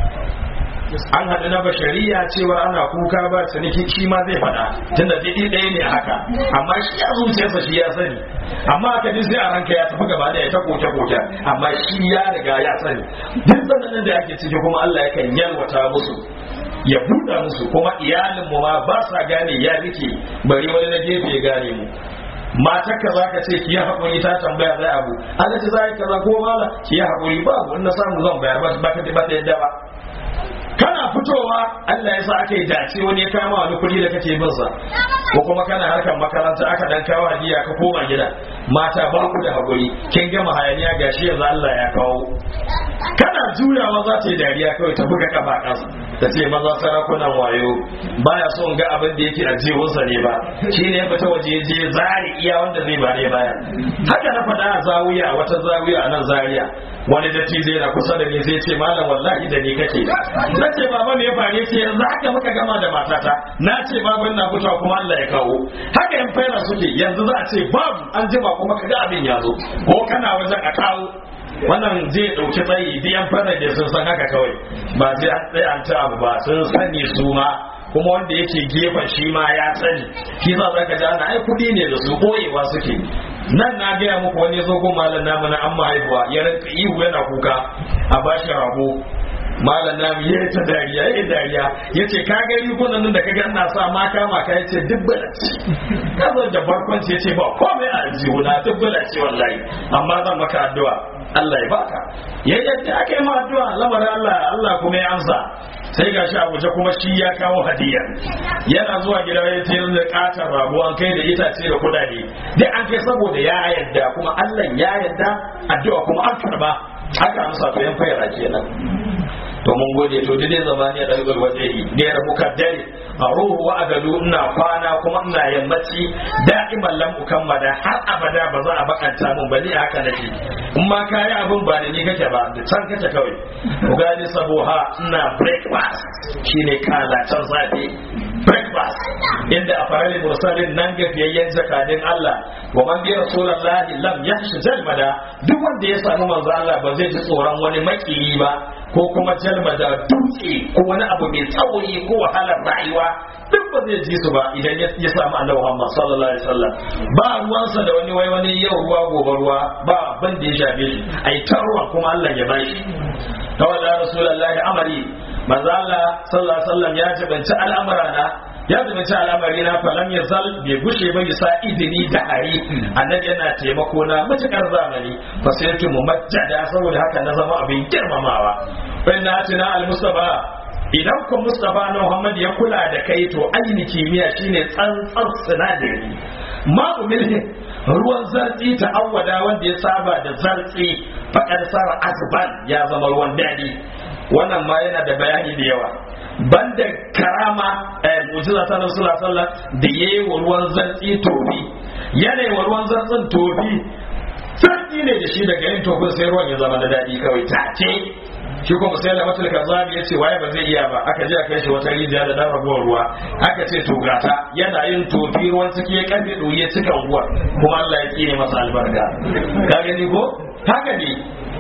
an haɗu na bashariya cewa ana kuka ba ciniki shi ma zai faɗa tunda didi ɗaya ne haka amma shi ya zuciyarsa shi ya sani amma aka ji sai a ranka ya tafi gaba da ya ta koke koke amma shi ya riga ya sani duk tsananin da ake ciki kuma Allah yakan yalwata musu ya buɗa musu kuma iyalin mu ma ba sa gane ya rike bari wani na gefe ya gane mu matar ka za ka ce ki yi haƙuri ta tambaya zai abu Allah ta za kaza ko mala ki yi haƙuri babu in na samu zan bayar ba ka ba ta yadda ba kana fitowa Allah ya sa aka yi dace wani ya kama wani kuɗi da kake bin sa ko kuma kana harkar makaranta aka dan kawo hadiya ka koma gida mata ba ku da hakuri kin gama hayaniya gashi yanzu Allah ya kawo kana juyawa za ta yi dariya kawai ta buga kafa kansa ta ce maza sarakunan wayo baya so ga abin da yake a jihunsa ne ba shi ne ya fita waje je zari iya wanda zai bare baya haka na faɗa a zawiya a wata zawiya a nan zaria wani dattijo yana kusa da ni sai ce malam wallahi da ni kake na ce baba me ya faru ce yanzu haka muka gama da matata na ce babu ina fitowa kuma Allah ya kawo haka yan fayar suke yanzu za a ce babu an jima kuma kaga abin ya zo ko kana wajen a kawo wannan zai dauki tsayi duk yan fara da sun san haka kawai ba zai an tsaya an ta abu ba sun sani su ma kuma wanda yake gefen shi ma ya sani shi za ka ji ana ai kudi ne da su boyewa suke nan na gaya muku wani zo go malam namu na amma haihuwa ya rinka ihu yana kuka a bashi rago malam namu ya ta dariya ya dariya ya ce ka ga rigunan nan da ka ganna sa ma kama ka ya ce duk balaci ka zo da barkwanci ya ce ba komai a aljihuna duk balaci wallahi amma zan maka addu'a Allah ya baka ya yadda aka yi ma addu'a lamarin Allah Allah kuma ya amsa sai gashi a guje kuma shi ya kawo hadiya yana zuwa gida ya ce da katar rabu an kai da itace da kudade dai an kai saboda ya yadda kuma Allah ya yadda addu'a kuma an karba haka amsa to yan fayar kenan to mun gode to dai zamani da dalgal wajehi da ya rabu kaddare a ruhu wa agadu ina kwana kuma ina yammaci da'iman lam ukammada har abada ba za a bakanta mun ba ni haka nake in ma kayi abin ba da ni kake ba da can kake kawai ku gani saboha ina breakfast shine kalacen safe breakfast inda a farali mursalin nan gafiyayyen zakadin Allah wa man bi rasulullahi lam yahshi jalmada duk wanda ya samu manzo Allah ba zai ji tsoron wani makiyi ba ko kuma jalma da dutse ko wani abu mai tsauri ko wahalar rayuwa duk ba zai ji su ba idan ya samu annabi Muhammad sallallahu alaihi wasallam ba ruwansa da wani wai wani yau ruwa gobe ruwa ba abin da ya shafe shi ai tarwa kuma Allah ya bashi tawalla rasulullahi amari manzo Allah sallallahu alaihi wasallam ya jibanci al'amurana ya zumunci al'amari na falam ya zal bai gushe ba bisa idini da hari annabi yana taimako na matukar zamani fa sai tu mumajjada saboda haka na zama abin girmamawa fa inna atina al mustafa idan ku mustafa na muhammad ya kula da kai to aini kimiyya shine tsantsar sinadari ma umilhi ruwan zartsi ta awwada wanda ya saba da zartsi faƙar sara azban ya zama ruwan daɗi wannan ma yana da bayani da yawa banda karama eh mujiza ta nan sallallahu alaihi da yayi wa ruwan zartsi tofi yana wa ruwan zartsin tofi sarki ne da shi daga yin tofin sai ruwan ya zama da daɗi kawai take shi kuma sai da matul kazabi ya ce waye ba zai iya ba aka je aka kai shi wata rijiya da dan rabuwar ruwa aka ce to gata yana yin tofi ruwan ciki ya karfe ɗoyi ya cika unguwar kuma Allah ya tsine masa albarka ka gani ko haka ne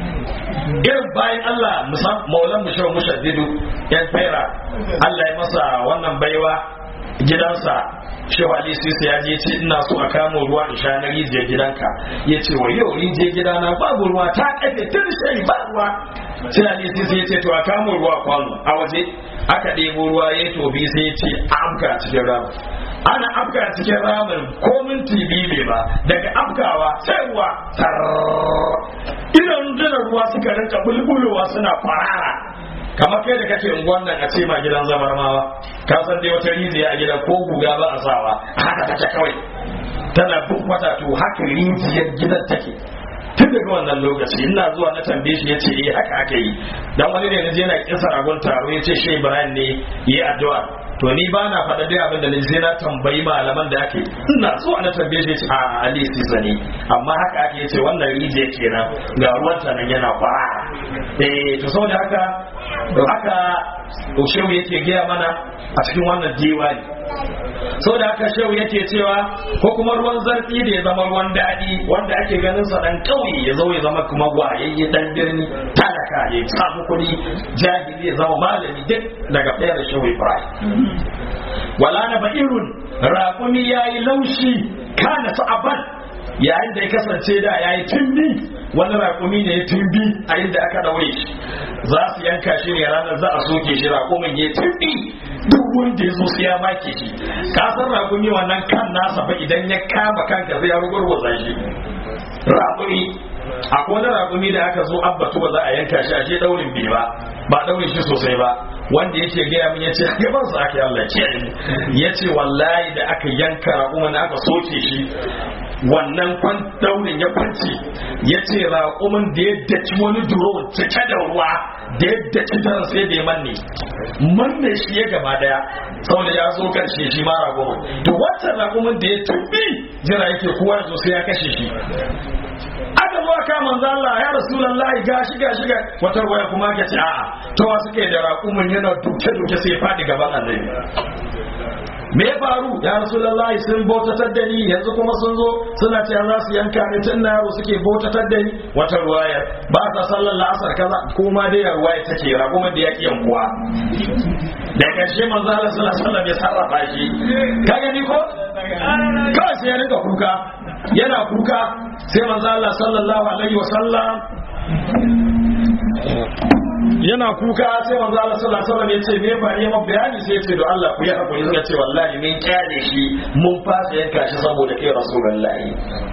irin bayan Allah maulan mu shawar mushaddidu yan fera Allah ya masa wannan baiwa gidansa shehu ali sisi ya je ce ina so a kamo ruwa in sha na rijiyar gidanka ya ce wa yau rijiyar gidana babu ruwa ta kafe tun shai ba ruwa sai ali sisi ya ce to a kamo ruwa kwano a waje aka ɗebo ruwa ya tobi sai ya ce a amka cikin ramin ana afka cikin ramin ko minti biyu ne ba daga afkawa sai ruwa idan rundunar ruwa suka rinka bulbulowa suna kwarara kamar kai da kake unguwan nan a ce ma gidan zamarmawa ka san dai wata rijiya a gidan ko guga ba a sawa haka take kawai tana bukkwata to haka rijiyar gidan take tun daga wannan lokaci ina zuwa na tambaye shi yace eh haka aka yi dan wani ne naje yana kinsa ragon taro yace shi Ibrahim ne yi addu'a to ni ba na faɗa dai abin da na sai na tambayi malaman da ake ina zuwa na tambaye shi a Ali Sisa ne amma haka ake yace wannan rijiya kenan ga ruwan ta nan yana fara eh to saboda haka to haka shehu yake gaya mana a cikin wannan diwani saboda haka shehu yake cewa ko kuma ruwan zarfi da ya zama ruwan daɗi wanda ake ganin sa dan kauye ya zo ya zama kuma gwayayye dan birni talaka ya samu kuɗi jahili ya zama malami duk daga fayar shehu Ibrahim wala na ba'irun raƙumi yayi laushi kana sa'aban yayin da ya kasance da ya yi tumbi wani raƙumi ne ya tumbi a inda aka daure shi za su yanka shi ne ranar za a soke shi raƙumin ya tumbi duk wanda ya zo su ya make shi ka san raƙumi wannan kan nasa fa idan ya kama kanka zai rugurguza shi raƙumi akwai wani raƙumi da aka zo abbatu ba za a yanka shi a je daurin bai ba ba daure shi sosai ba wanda yake gaya min yace gaban sa ake Allah kiyaye mu yace wallahi da aka yanka raƙumin aka soke shi wannan kwan daurin ya kwanci ya ce raƙumin da ya daci wani duro cike da ruwa da ya daci daren sai da ya manne manne shi ya gaba daya saboda ya zo karshe shi ma raƙumin to wancan raƙumin da ya tumbi jira yake kowa ya zo sai ya kashe shi aka zo aka manzo Allah ya rasulullahi gashi gashi ga wata waya kuma ka ce a'a to wa suke da raƙumin yana duke duke sai ya fadi gaban annabi me ya faru ya rasulullahi sun bautatar da ni yanzu kuma sun zo suna cewa za su yanka ni tun na yaro suke bautatar da ni wata ruwaya ba ta sallar la'asar kaza kuma dai ya ruwaya take raƙumin da ya ki yankuwa da ƙarshe manzo Allah sallallahu alaihi wasallam ya sarrafa shi ka gani ko kawai sai ya rinka kuka yana kuka sai manzo Allah sallallahu alaihi wasallam yana kuka sai manzo Allah sallallahu alaihi wasallam yace me ba ne bayani sai yace do Allah ku yi hakuri suka ce wallahi min kyale shi mun fasa yanka shi saboda kai rasulullahi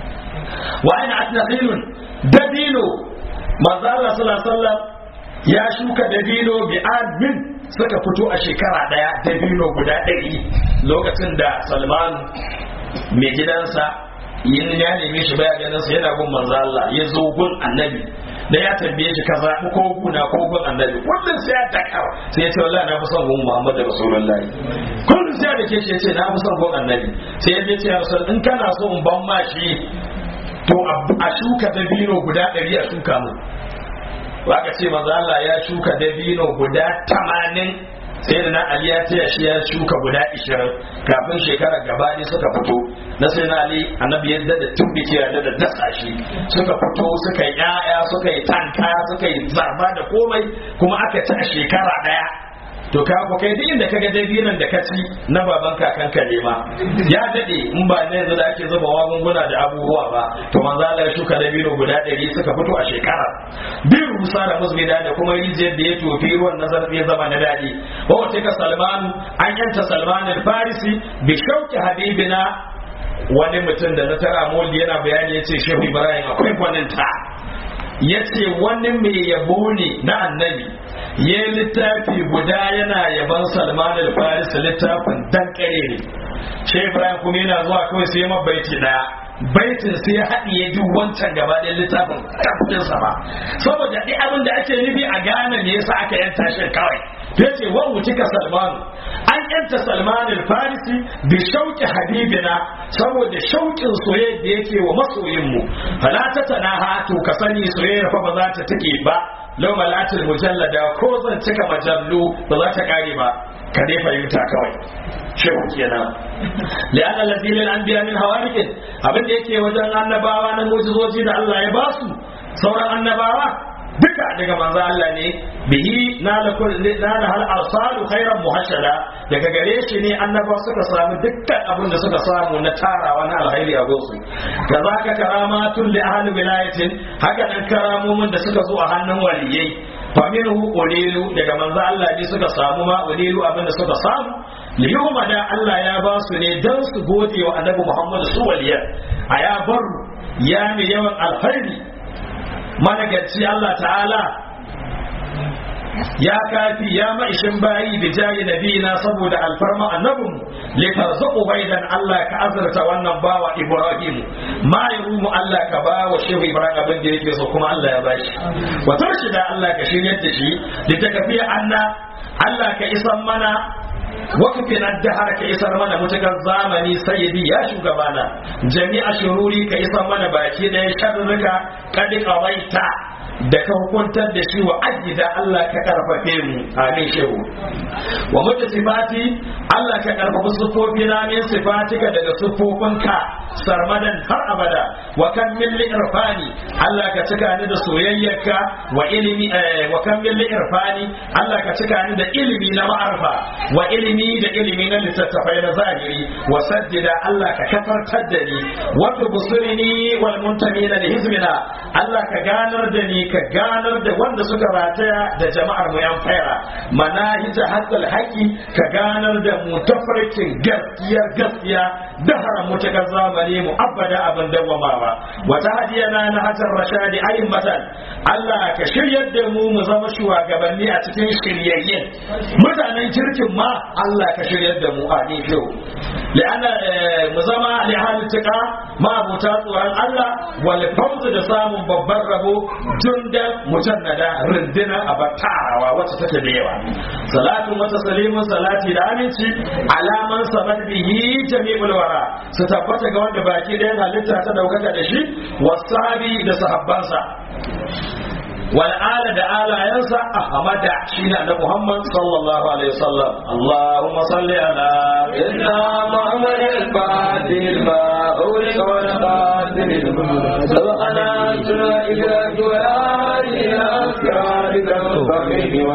wa ana atnaqilun dabino manzo Allah sallallahu alaihi wasallam ya shuka dabino bi admin suka fito a shekara daya dabino guda ɗari lokacin da Salman mai gidansa yin ya neme shi baya ganin sa yana gun manzo Allah ya zo gun annabi da ya tambaye shi kaza ko guna ko gun annabi kullun sai ya daka sai ya ce wallahi na fi son gun Muhammad Rasulullahi kullun sai da ke shi ya ce na fi son gun annabi sai ya ce ya rasul in kana so in ban ma shi to a shuka dabino guda ɗari a shuka mu aka ce manzo Allah ya shuka dabino guda tamanin sai da na Ali ya taya shi ya shuka guda ishirin kafin shekara gaba ne suka fito na sai na Ali annabi ya da tubbike ya da dasa shi suka fito suka yi yaya suka yi tanka suka yi zarba da komai kuma aka ci a shekara daya to ka ko kai duk inda kaga dabinan da ka ci na baban kakan ka ne ma ya dade in ba ne yanzu da ake zuba magunguna da abubuwa ba to manzo Allah ya shuka dabino guda 100 suka fito a shekara bin rusa da musbida da kuma rijiyar da ya tofi ruwan nazar ya zama na dadi wa wata ka Salman an yanta Salman al-Farisi bi shauki habibina wani mutum da na tara moldi yana bayani yace Shehu Ibrahim akwai gwaninta yace wani mai yabo ne na annabi ya littafi guda yana yaban salman al-faris littafin dan kare ne shi ibrahim kuma yana zuwa kawai sai ya baiti daya baitin sai ya haɗiye duk wancan gaba ɗayan littafin kafin sa ba saboda duk abin da ake nufi a gane me yasa aka yanta shi kawai ya ce wa wutika salman an yanta salman al-farisi bi shauki habibina saboda shaukin soyayya da yake wa masoyinmu fala ta tanaha to ka sani soyayya fa ba za ta take ba lau malatul mujallada ko zan cika majallu ba za ta kare ba ka dai fahimta kawai shehu kenan li'anna allazi lil anbiya min hawarikin abin da yake wajen annabawa na mujizoji da Allah ya basu sauran annabawa duka daga manzo Allah ne bihi nala kul nala hal arsalu khairan muhashada daga gare shi ne annaba suka samu dukkan abin da suka samu na tarawa na alkhairi a gosu kazaka karamatun li ahli wilayatin haka nan karamomin da suka zo a hannun waliyai faminhu ulilu daga manzo Allah ne suka samu ma ulilu abin da suka samu liyuma da Allah ya ba su ne dan su gode wa annabi Muhammad su waliyar a ya bar ya mai yawan alkhairi managarci Allah ta'ala ya kafi ya ma'ishin bayi da jayi nabina saboda alfarma annabin li tarzuqu baidan Allah ka azurta wannan bawa Ibrahim ma yarumu Allah ka ba wa shehu Ibrahim abin da yake so kuma Allah ya bashi wa tarshida Allah ka shiryar da shi da takafiya anna Allah ka isan mana wakafin addahar ka isar mana mutukar zamani sayyidi ya shugabana jami'a shururi ka isar mana baki ɗaya sharruka kadi qawaita da ka hukuntar da shi wa ajida Allah ka karfafe mu amin shehu wa mutu sifati Allah ka karfafa sufofi na min sifatika daga sufofinka sarmadan har abada wa kan min irfani Allah ka cika ni da soyayyarka wa ilimi wa kan min irfani Allah ka cika ni da ilimi na ma'arfa wa ilimi da ilimi na littattafai na zahiri wa saddida Allah ka kafartar da ni wa tubusirini wal muntamina li hizmina Allah ka ganar da ni ka ganar da wanda suka rataya da jama'ar mu yan faira manahija haqqal haqi ka ganar da mu tafarkin gaskiya gaskiya dahara mutakar zamani mu abada abin dawamawa wata hadiyana na hajar rashadi ayin matan Allah ka shiryar da mu mu zama shugabanni a cikin shiryayyen mutanen kirkin ma Allah ka shiryar da mu a ni li'anna mu zama lihalituka ma abuta tsoron Allah wal fawz da samun babban rabo junda mujannada rindina a batarawa wacce take da yawa salatu mata salimun salati da aminci alaman sabat bihi jami'ul wara su tabbata ga wanda baki da halitta ta daukaka da shi wasabi da sahabbansa والآل دا آل ينسى أحمد شين على محمد صلى الله عليه وسلم اللهم صل على سيدنا محمد الفاتح ما أولك والقاتل سبقنا سنة إدراك والآل إلى أسرارك المستقيم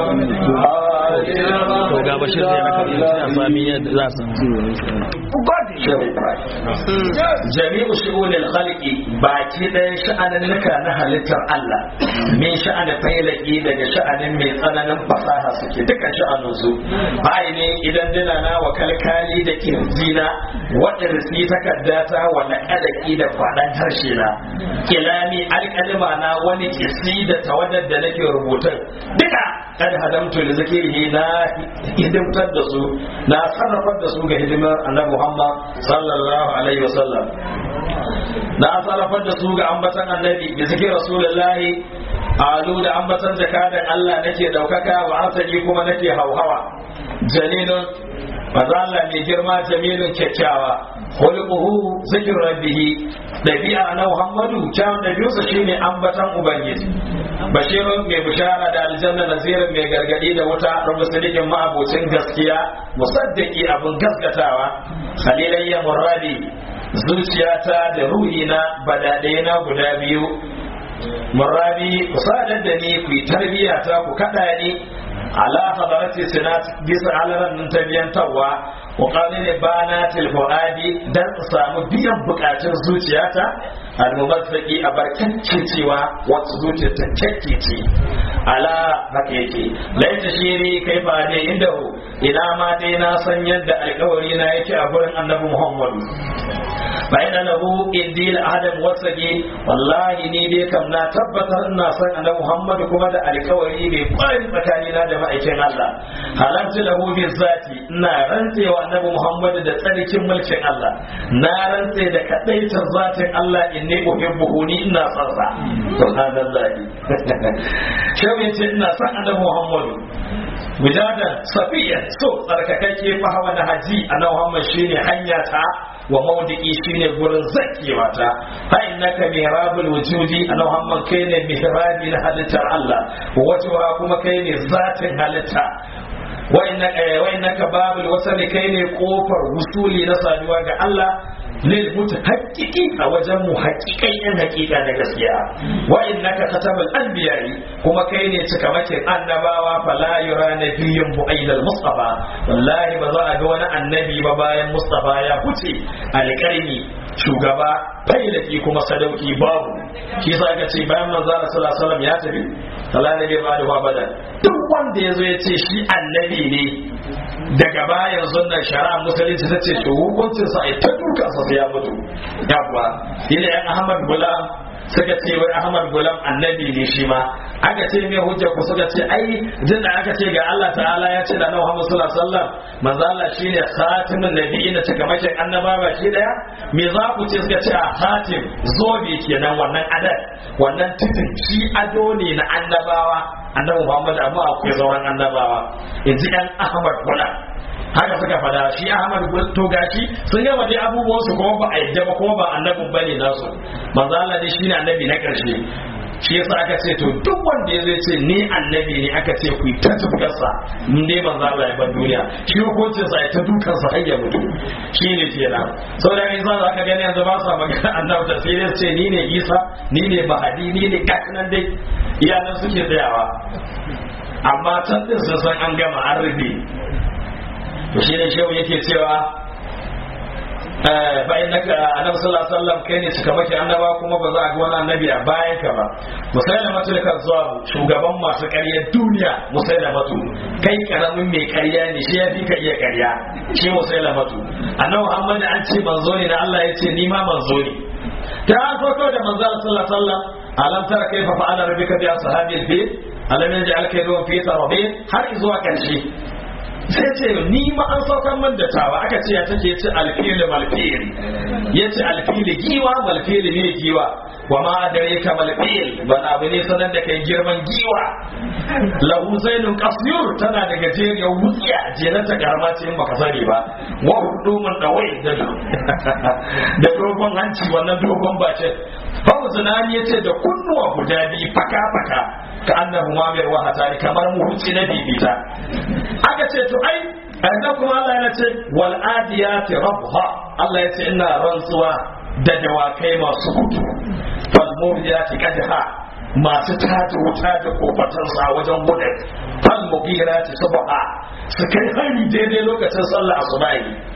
to ga bashir da ya raka a sami yadda za su shehu ibrahim jami'u shu'unil khalqi baki ɗayan sha'aninnika na halittar Allah min sha'anin failaki daga sha'anin mai tsananin fasaha suke duka sha'anin su bai ne idan dina na wa kalkali da kirjina wadda su takaddata wa naƙalaki da faɗan harshe na kilami alƙalima na wani kisi da tawadar da nake rubutun duka kad hadamtu da zakirihi na hidimtar da su na sarrafar da su ga hidimar annabi Muhammad sallallahu alaihi wasallam na sarrafar da su ga ambatan annabi da zikir rasulullahi alu da ambatan zakadan Allah nake daukaka wa asali kuma nake hauhawa janinun maza Allah mai girma jamilun kyakkyawa khuluquhu zikr rabbihi dabi'a na Muhammadu kyawun dabi'arsa shine ambatan ubangiji bashirun mai bishara da aljanna nazirin mai gargadi da wuta rabu sadiqin ma'abocin gaskiya musaddaki abun gaskatawa khalilayya muradi zuciyata da ruhina badade na guda biyu muradi ku sadar da ni ku tarbiya ta ku kada ni ala hadarati sinat bisa alaran nan tabiyantawa wa qalil banatil fuadi dan samu biyan bukatun zuciyata almumazzaki a barkance cewa wata zuciyar ta kyakkece ala haka yake laita shiri kai fa ne inda ina ma dai na san yadda alkawari na yake a gurin annabi muhammadu bayan lahu indi la adam wasage wallahi ni dai kam na tabbatar ina san annabi muhammadu kuma da alkawari mai kwari tsakanina da ma'aikin Allah halarci lahu bi zati ina rantsewa annabi muhammadu da tsarkin mulkin Allah na rantse da kadaitar zatin Allah inni uhibbuhu ni ina son sa subhanallahi shehu yace ina son annabi muhammadu mujadan safiya so tsarkakakke fa hawa na haji annabi muhammad shine hanya ta wa maudiki shine gurin zakewa ta fa innaka mihrabul wujudi annabi muhammad kai ne mihrabi na halittar Allah wajewa kuma kai ne zatin halitta wa innaka babul wasali kai ne kofar wusuli na saduwa ga Allah lil mutahaqqiqi a wajen mu haƙiƙan yan haƙiƙa da gaskiya wa innaka khatabul anbiya'i kuma kai ne cikamakin annabawa fala yura nabiyyun bu'aidal mustafa wallahi ba za a ga wani annabi ba bayan mustafa ya huce alƙarni shugaba failaki kuma sadauki babu shi yasa aka ce bayan manzo Allah sallallahu alaihi wasallam ya tafi Allah ne bai bada bada duk wanda yazo ya ce shi annabi ne daga bayan sunnar shari'a musulunci ta ce to hukuncin sa ai ta duka sa sai ya mutu yawa yana yan Ahmad Gulam suka ce wai Ahmad Gulam annabi ne shi ma aka ce mai hujja ku suka ce ai jin da aka ce ga Allah ta'ala ya ce da Muhammad sallallahu alaihi wasallam manzo Allah shine khatimin nabiyyin da takamakin annaba ba shi daya me za ku ce suka ce a khatim zobe kenan wannan adad wannan titin shi ado ne na annabawa annabi Muhammad amma akwai sauran annabawa yanzu ɗan Ahmad Gulam haka suka fada shi Ahmad to gashi sun gama dai abubuwan su kuma ba a yadda ba kuma ba annabin bane nasu manzo Allah dai shine annabi na karshe shi yasa aka ce to duk wanda ya zai ce ni annabi ne aka ce ku ta tufkarsa in dai manzo Allah ya bar duniya shi hukuncin sa ya ta dukan sa har ya mutu shi ne kenan saboda in za ka gani yanzu ba sa magana annabi ta sai dai ce ni ne Isa ni ne Mahadi ni ne nan dai iyalan suke tsayawa amma can din sun san an gama an rufe to shi ne shehu yake cewa bayan naka annabi sallallahu alaihi wasallam kai ne suka maki annaba kuma ba za a ga wani annabi a bayan ka ba musailama tu da zuwa shugaban masu ƙaryar duniya musailama tu kai karamin mai ƙarya ne shi ya fi ka iya ƙarya shi musailama tu annabi Muhammad an ce manzo ne na Allah ya ce ni ma manzo ne ta an farko da manzo sallallahu alaihi wasallam alam tara kaifa fa'ala rabbika bi ashabil fil alam yaj'al kaydahum fi tarabin har zuwa karshe sai ce ni ma an saukar man da tawa aka ce ya take ce alfili malfili ya ce alfili giwa malfili ne giwa wa ma dare ka malfil ban abu ne sanar da kai girman giwa lahu zainun qasyur tana da gajeriyar wutsiya jenar ta garma ce in baka sani ba wa hudumun dawai da da dogon hanci wannan dogon bace Babu zinani ya ce da kunnuwa guda biyu faka-faka ka annahu mamir wa hatari kamar muhutsi na bibita aka ce to ai annan kuma Allah ya ce wal adiyati rabha Allah ya ce ina rantsuwa da dawakai masu gudu fal muriyati qadha masu tada wuta da kofatan sa wajen gudun fal mugirati subha su kai hari daidai lokacin sallah asubahi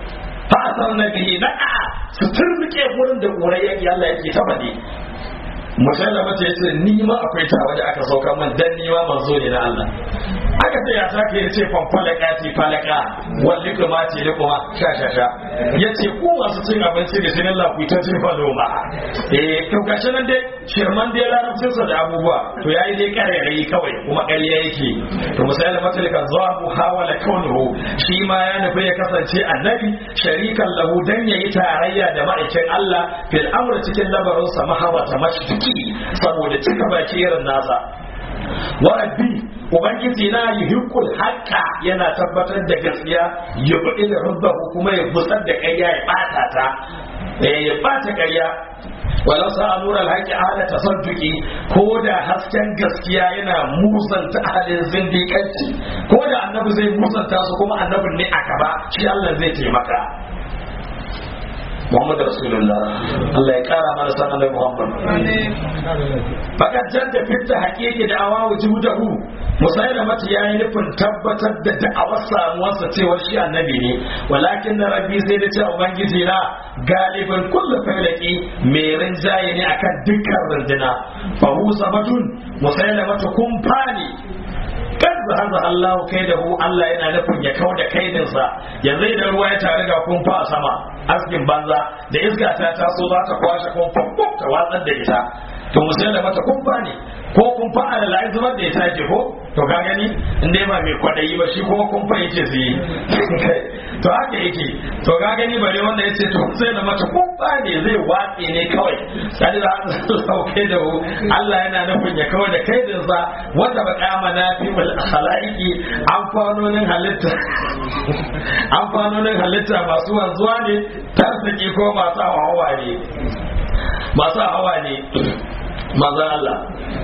fa asar nabi na'a su turbuke wurin da ƙurai yake Allah yake ta faɗi musallama ta yace ni ma akwai ta waje aka sauka min dan ni ma manzo ne na Allah aka ce ya sake yace fan falaka ti falaka walli kuma ce da kuma sha sha sha yace ku masu cin abinci da sinin Allah ku ta cin falo ma eh to gashi nan dai shirman dai larabcin sa da abubuwa to yayi dai karerai kawai kuma ƙarya yake to musallama ta lika zabu hawala kaunuhu shi ma ya nufi ya kasance annabi sharikan lahu dan yayi tarayya da ma'aikin Allah fil amr cikin labarin sa mahawa ta mashtuki saboda cika baki irin nasa wa rabbi ubangiji na yuhiqqul haqqa yana tabbatar da gaskiya ya budi da rubbahu kuma ya busar da ƙarya ya bata ta eh ya bata ƙarya walau sa nura alhaqi ala tasadduqi ko da hasken gaskiya yana musanta halin zindiƙanci ko da annabi zai musanta su kuma annabin ne a gaba shi Allah zai taimaka Muhammad Rasulullah Allah ya kara mana sanar da Muhammad fakat jadda fitta haƙiƙi da awa wujudahu musayar mata ya yi nufin tabbatar da da'awar samuwarsa cewar shi annabi ne walakin na rabbi sai da ce ubangiji na galibin kullu failaki mai rinjaye ne akan dukkan runduna fa hu sabatun musayar mata kumfani kan zahaza Allah kai da hu Allah yana nufin ya kau da kaidinsa yanzu idan ruwa ya tare ga kumfa a sama askin banza da iska ta taso za ta kwashe kumfa ta watsar da ita to musulun da mata kumfa ne ko kumfa a da la'ayi zubar da ya tashi ko to ka gani in dai ba mai kwaɗayi ba shi kuma kumfa yake su yi to haka yake to ka gani bare wanda ya ce to sai da mata kumfa ne zai watse ne kawai sai da sauke da Allah yana nufin ya kawai da kaidinsa wanda ba kama na fi mul khalaiki amfanonin halitta amfanonin halitta masu wanzuwa ne tarsaki ko masu hawa ne masu hawa ne manzan Allah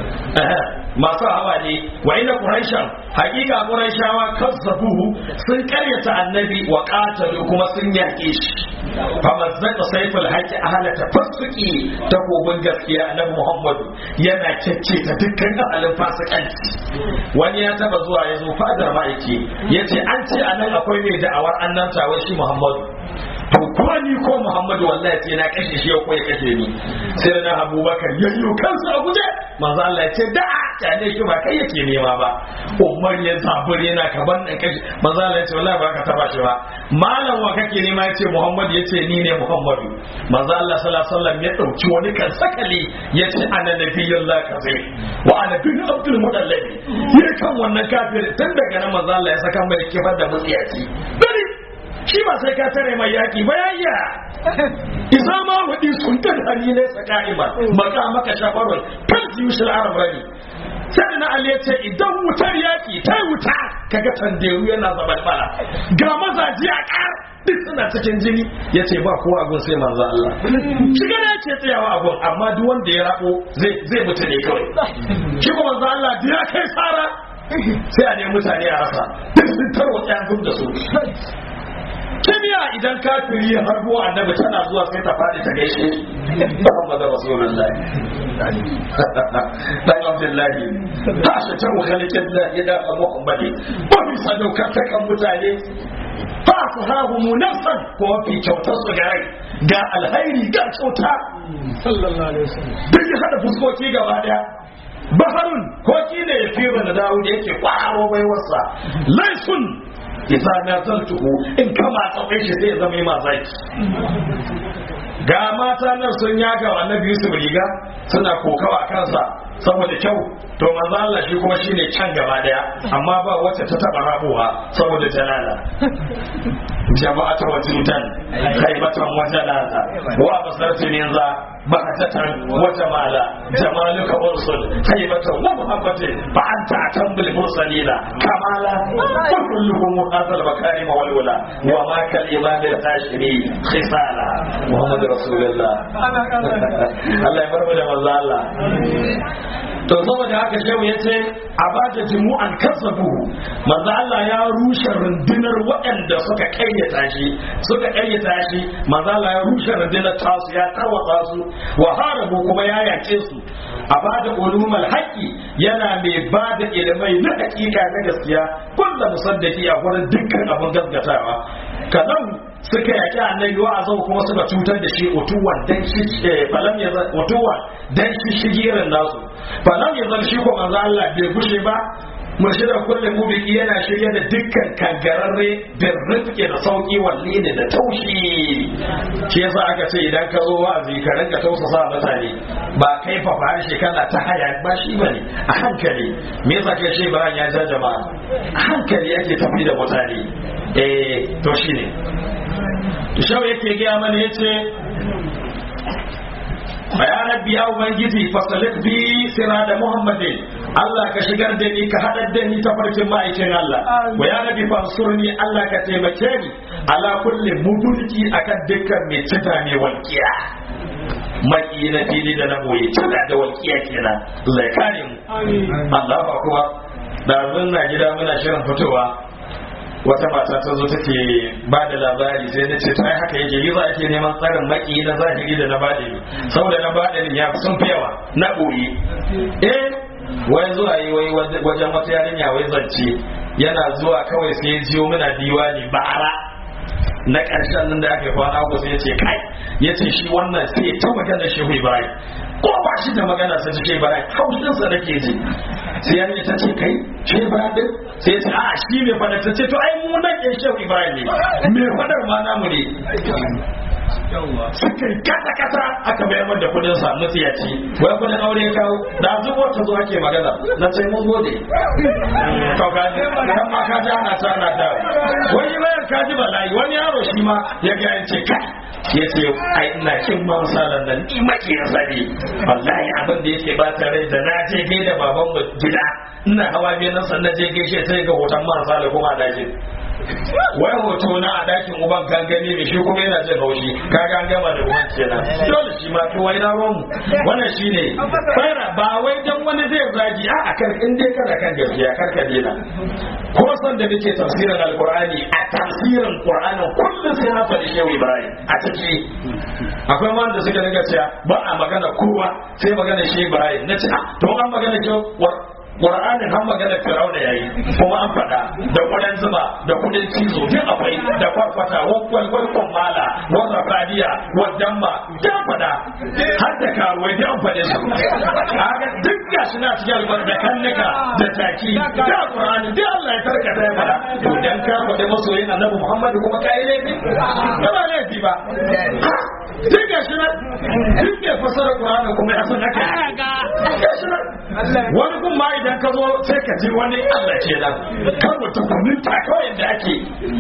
masu hawa ne wa ina quraishan hakika quraishawa kazzabuhu sun karyata annabi wa qatalu kuma sun yake shi fa mazzaka sayful haqi ahla tafassuki takobin gaskiya annabi Muhammadu yana kyakke ta dukkan ahalin fasikanci wani ya taba zuwa ya zo fadar ma'aiki yace an ce anan akwai mai da'awar annabta wai shi Muhammadu to kuma ni ko Muhammadu wallahi sai na kashe shi ko ya kashe ni sai da Abubakar yayyo kansa a guje manzo Allah ya ce da kyale shi ba kai yake nema ba Umar ya zabure yana ka ban dan kashe manzo Allah ya ce wallahi ba ka taba shi ba malam wa kake nema ya ce Muhammadu ya ce ni ne Muhammadu manzo Allah sallallahu alaihi wasallam ya dauki wani kan sakali ya ce ana nabiyyullah kazai wa ana bin Abdul Muttalib ya kan wannan kafir tun daga nan manzo Allah ya saka mai kifar da mutsiyaci dare shi ba sai ka tare mai yaki ba yayya isa ma hudi sun ta hari ne tsaka'ima maka maka shafarun kan yushil arab rani sai na ali ce idan wutar yaki ta wuta kaga tanderu yana zabalbala ga mazaji a kar duk suna cikin jini ya ce ba kowa agun sai manzo Allah shiga ne ce tsayawa agun amma duk wanda ya rabo zai zai mutu ne kawai shi kuma manzo Allah da ya kai sara sai a nemi mutane a rasa duk sun tarwata yan da su kimiyya idan kafiri ya harbo annabi tana zuwa sai ta faɗi ta gaishe Muhammadu Rasulullahi dan Abdullahi ta shi ta khaliqin da ya da Muhammadi ba mi sadauka ta kan mutane fa su hahu munafsan ko fi kyautar su ga rai ga alhairi ga kyauta sallallahu alaihi wasallam duk ya hada fuskoki gaba daya baharun ko ne ya fi da dawo da yake kwararo baiwarsa laisun idza nazaltuhu in kama tsawai shi sai zama yi mazaki ga mata nan sun yaga wa annabi Yusuf riga suna kokawa kansa saboda kyau to manzo Allah shi kuma shine can gaba daya amma ba wacce ta taba rabuwa saboda jalala jama'atu wajintan haibatan wajalala wa basartu ne za bakatatan wa jamala jamaluka ursul haibatan wa muhabbatin fa anta atambul mursalina kamala wa kulluhum hadal makarim wal wala wa ma kal imam al hashimi khisala muhammad rasulullah Allah ya barmu da manzo Allah to saboda haka shehu ya ce a ba da jimu'an kasabu manzo Allah ya rushe rundunar waɗanda suka kayyata shi suka kayyata shi manzo Allah ya rushe rundunar tasu ya tarwatsa su wa harabu kuma ya yace su a ba da ulumul haqqi yana mai ba da ilimai na hakika na gaskiya kullu musaddaki a gurin dukkan abun gaskatawa kazan suka yaki annabi wa azau kuma suka cutar da shi utuwan dan shi falam ya utuwan dan shi shigirin nasu falam ya zan shi ko manzo Allah bai gushe ba murshida kullum mubiki yana shirye da dukkan kangararre da rifke da sauki walle ne da taushi shi yasa aka ce idan ka zo wa'azi ka rinka tausasa mutane ba kai fa harshe kana ta haya ba shi bane a hankali me yasa kai shi bayan ya ja jama'a a hankali yake tafi da mutane eh to shine shau yake gaya mana yace ya rabbi ya ubangiji fasalik bi sira da muhammadin Allah ka shigar da ni ka haɗar da ni ta farkin ma'aikin Allah wa ya rabbi fansurni Allah ka taimake ni ala kulli mudulki akan dukkan mai cita mai walƙiya maki na fili da na boye cita da walƙiya kenan Allah ya kare mu Allah ba kuwa da na gida muna shirin fitowa wata mata ta zo take ba da labari sai na ce sai haka yake yi za ake neman tsarin maki na zahiri da na baɗini saboda na baɗini ya sun fi yawa na ɓoye eh wai zuwa yi wai wajen wata yarinya wai zance yana zuwa kawai sai ya jiyo muna diwani bara na ƙarshen nan da aka yi kwana uku sai ya ce kai ya ce shi wannan sai ya ta magana shehu ibrahim ko ba shi da magana sai ta ce ibrahim haushinsa nake ji sai yarinya ta ce kai shehu ibrahim din sai ya ce a shi mai fada ta ce to ai mu nan ɗin shehu ibrahim ne mai fadar ma namu ne suka yi kasa kasa aka bayar da kudin sa mutiyaci wai kudin aure ya kawo da zubo ta zo ake magana na ce mun gode to ka ji kan ma ka ji ana ta ana ta wani bayar ka ji bala'i wani yaro shi ma ya ga yace kai ya ce ai ina kin man salan nan ni maki ya sani wallahi abin da yake ba ta rai da na je gai da baban mu gida ina hawa biyan nan sannan je gaishe sai ga hoton man sala kuma a dakin wai hoto na a dakin uban kan gani ne shi kuma yana jin haushi ka ga gama da uban kenan dole shi ma to wai na romu wannan shine fara ba wai dan wani zai zagi a akan in dai kana kan gaskiya kar ka dena ko san da nake tafsirin alqur'ani a tafsirin qur'anin kullum sai na faɗi shehu ibrahim a ciki akwai wanda suka dinga cewa ba a magana kowa sai magana shehu ibrahim na ce to an magana shehu Qur'anin har magana Fir'auna yayi kuma an faɗa da kuɗin zuba da kuɗin cizo duk akwai da kwarkwata wakwal wakwal mala wanda fadiya wadamma duk faɗa har da karuwai duk an faɗe su haka duk gashi na cikin albar da kannika da taki da Qur'ani duk Allah ya tarkata ya faɗa to dan ka faɗi masoyin Annabi Muhammad kuma kai laifi ba laifi ba duk gashi na duk ke fasara Qur'ani kuma ya san haka gashi na wani kuma idan idan ka zo sai ka ji wani Allah ke nan kan mutum kunin ta kawai da ake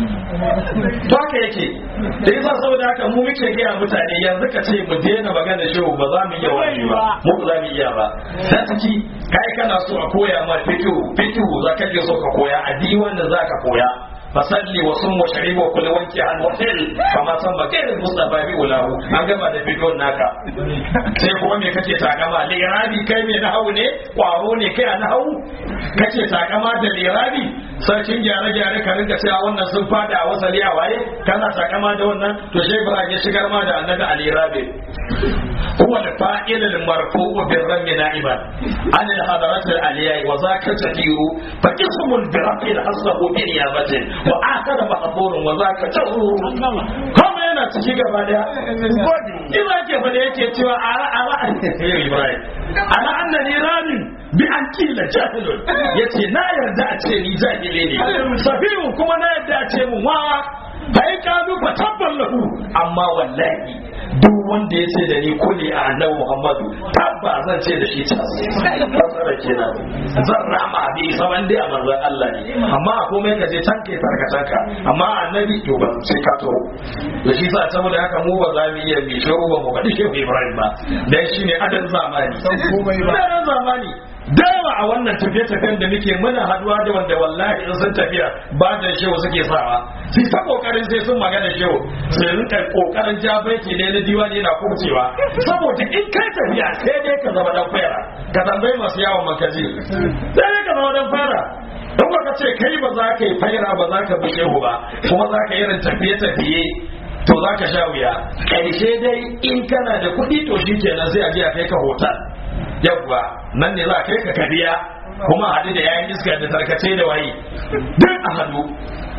to haka yake da yasa saboda haka mu muke gaya mutane yanzu ka ce mu daina magana shehu ba za mu iya wani ba mu ba za mu iya ba ta ciki kai kana so a koya ma fikihu fikihu za ka je so ka koya a diwan da za ka koya fasalli wa sun washari wa kula wanke an wafil kama san ba kai da mustafa bi ulahu an gama da bidon naka sai kuma me kake takama lirabi kai me nahawu ne kwaro ne kai a nahawu kake takama da lirabi sarkin gyare gyare ka rinka cewa wannan sun fada a wasali a waye kana takama da wannan to shi ibrahim ya shigar ma da annabi alirabi هو الفاعل المرفوع بالرم نائبا عن الحضرات العليا وذاك تدير فقسم برفع حصه بنيابة وآخر محظور وذاك تغرور كما yana ciki gaba daya ina ke fa da yake cewa ara ara Ibrahim ana annani ramin bi an kila jahilun yace na yarda a ce ni jahili ne safihu kuma na yarda a ce mu wawa bai kanu fa tabban lahu amma wallahi duk wanda ya ce da ni kuli a annabi Muhammadu tabba zan ce da shi tas fasara kenan zan rama bi saban dai a manzon Allah ne amma a komai ka je can kai tarkatanka amma annabi to ba sai ka to da shi sa saboda haka mu ba za mu iya bi shehu ba mu faɗi shehu Ibrahim ba dan shine adan zamani adan zamani da yawa a wannan tafiye-tafiyen da muke muna haduwa da wanda wallahi in sun tafiya ba da shehu suke sawa sai ta kokarin sai sun magana shehu sai rinka kokarin jabaiti ne na diwani yana kubcewa saboda in kai tafiya sai dai ka zama dan fara ka tambayi masu yawon makaji sai dai ka zama dan fara don ka ce kai ba za ka yi faira ba za ka bi shehu ba kuma za ka irin tafiye-tafiye to za ka sha wuya ƙarshe dai in kana da kuɗi to shi kenan sai a je a kai ka hotel yawwa nan ne za a kai ka kariya kuma a haɗu da yayin iska da tarkace da waye duk a haɗu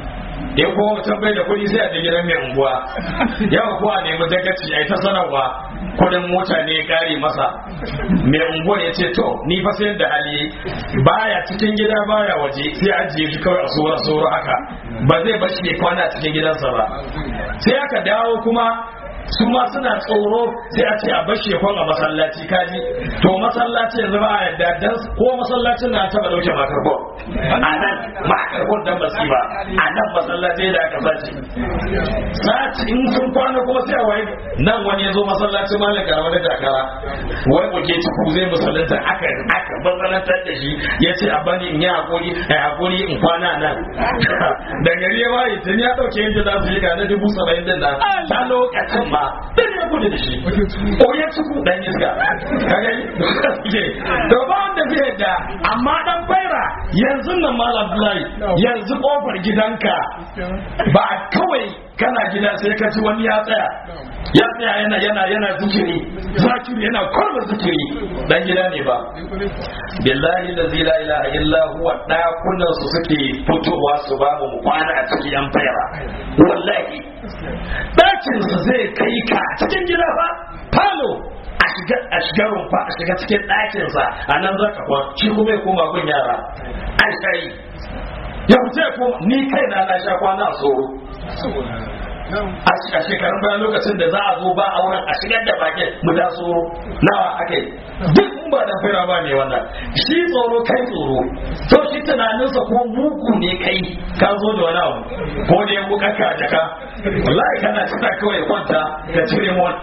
in kuma mutum bai da kuɗi sai a je gidan mai unguwa yawa ko a nemi dagaci a yi ta sanarwa kudin mota ne ya kare masa mai unguwa ya ce to ni fa sayar da hali baya cikin gida baya waje sai ajiye shi kawai a sora sora haka ba zai bashi ya kwana a cikin gidansa ba sai aka dawo kuma su ma suna tsoro sai a ce a bashi ya kwan a masallaci kaji to masallaci yanzu ba a yadda dan ko masallacin na taba dauke makarfon a nan makarfon dan basi ba a nan masallaci da aka sace sati in sun kwana kuma sai a waye nan wani ya zo masallacin malam karama da dakara wai muke ciku zai musallanta aka aka masallatar da shi ya ce a bani in yi hakuri a hakuri in kwana nan da gari ya waye tun ya dauke yadda za su yi ga na dubu saba'in din nan ta lokacin ma duk ya gudu da shi ko ya ciku dan iska ka gani to ba wanda zai yadda amma dan faira yanzu nan malam Abdullahi yanzu kofar gidanka ba kawai kana gida sai ka ci wani ya tsaya ya tsaya yana yana yana zikiri zakiri yana kurba zikiri dan gida ne ba billahi la ilaha illa huwa dakunan su suke fitowa su ba mu kwana a cikin yan faira wallahi dakin su zai kai ka cikin gida ba falo a shiga a shiga rumfa a shiga cikin ɗakin sa a nan za ka kwan shi kuma ya koma gun yara an shayi ya fita ya koma ni kai na na sha kwana a tsoro a shekarun bayan lokacin da za a zo ba auren a shigar da bakin mu da tsoro nawa aka yi duk in ba da fira ba ne wannan shi tsoro kai tsoro to shi tunaninsa ko muku ne kai ka zo da wani abu ko da ya buka ka jaka wallahi kana tana kawai kwanta ka cire mu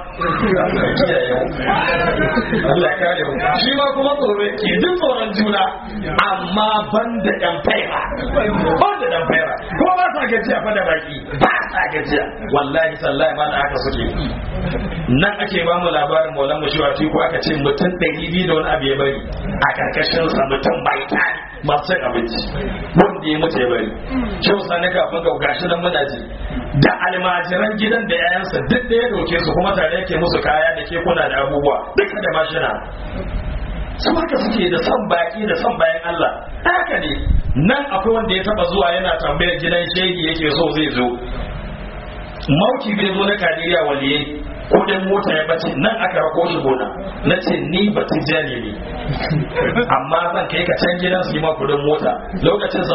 Allah ya kare mu shi ma kuma tsoro yake duk tsoron juna amma ban da dan faira ban da dan faira ko ba sa gajiya fa da baki ba sa gajiya wallahi sallahi ma da haka suke nan ake ba mu labarin maulan mushiwati ko aka ce mutum ɗari biyu da wani abu ya bari a karkashin sa mutum bai tani masu cin abinci wanda ya mutu ya bari kyau sani kafin ga gashi nan muna ji da almajiran gidan da yayansa duk da ya doke su kuma tare yake musu kaya da kekuna da abubuwa duka da mashina su haka suke da son baki da son bayan Allah haka ne nan akwai wanda ya taba zuwa yana tambayar gidan shegi yake so zai zo mauki bai zo na kadiriya waliye kudin mota ya bace nan aka rako shi gona na ce ni batun jani ne amma zan kai ka can gidan su yi ma kudin mota lokacin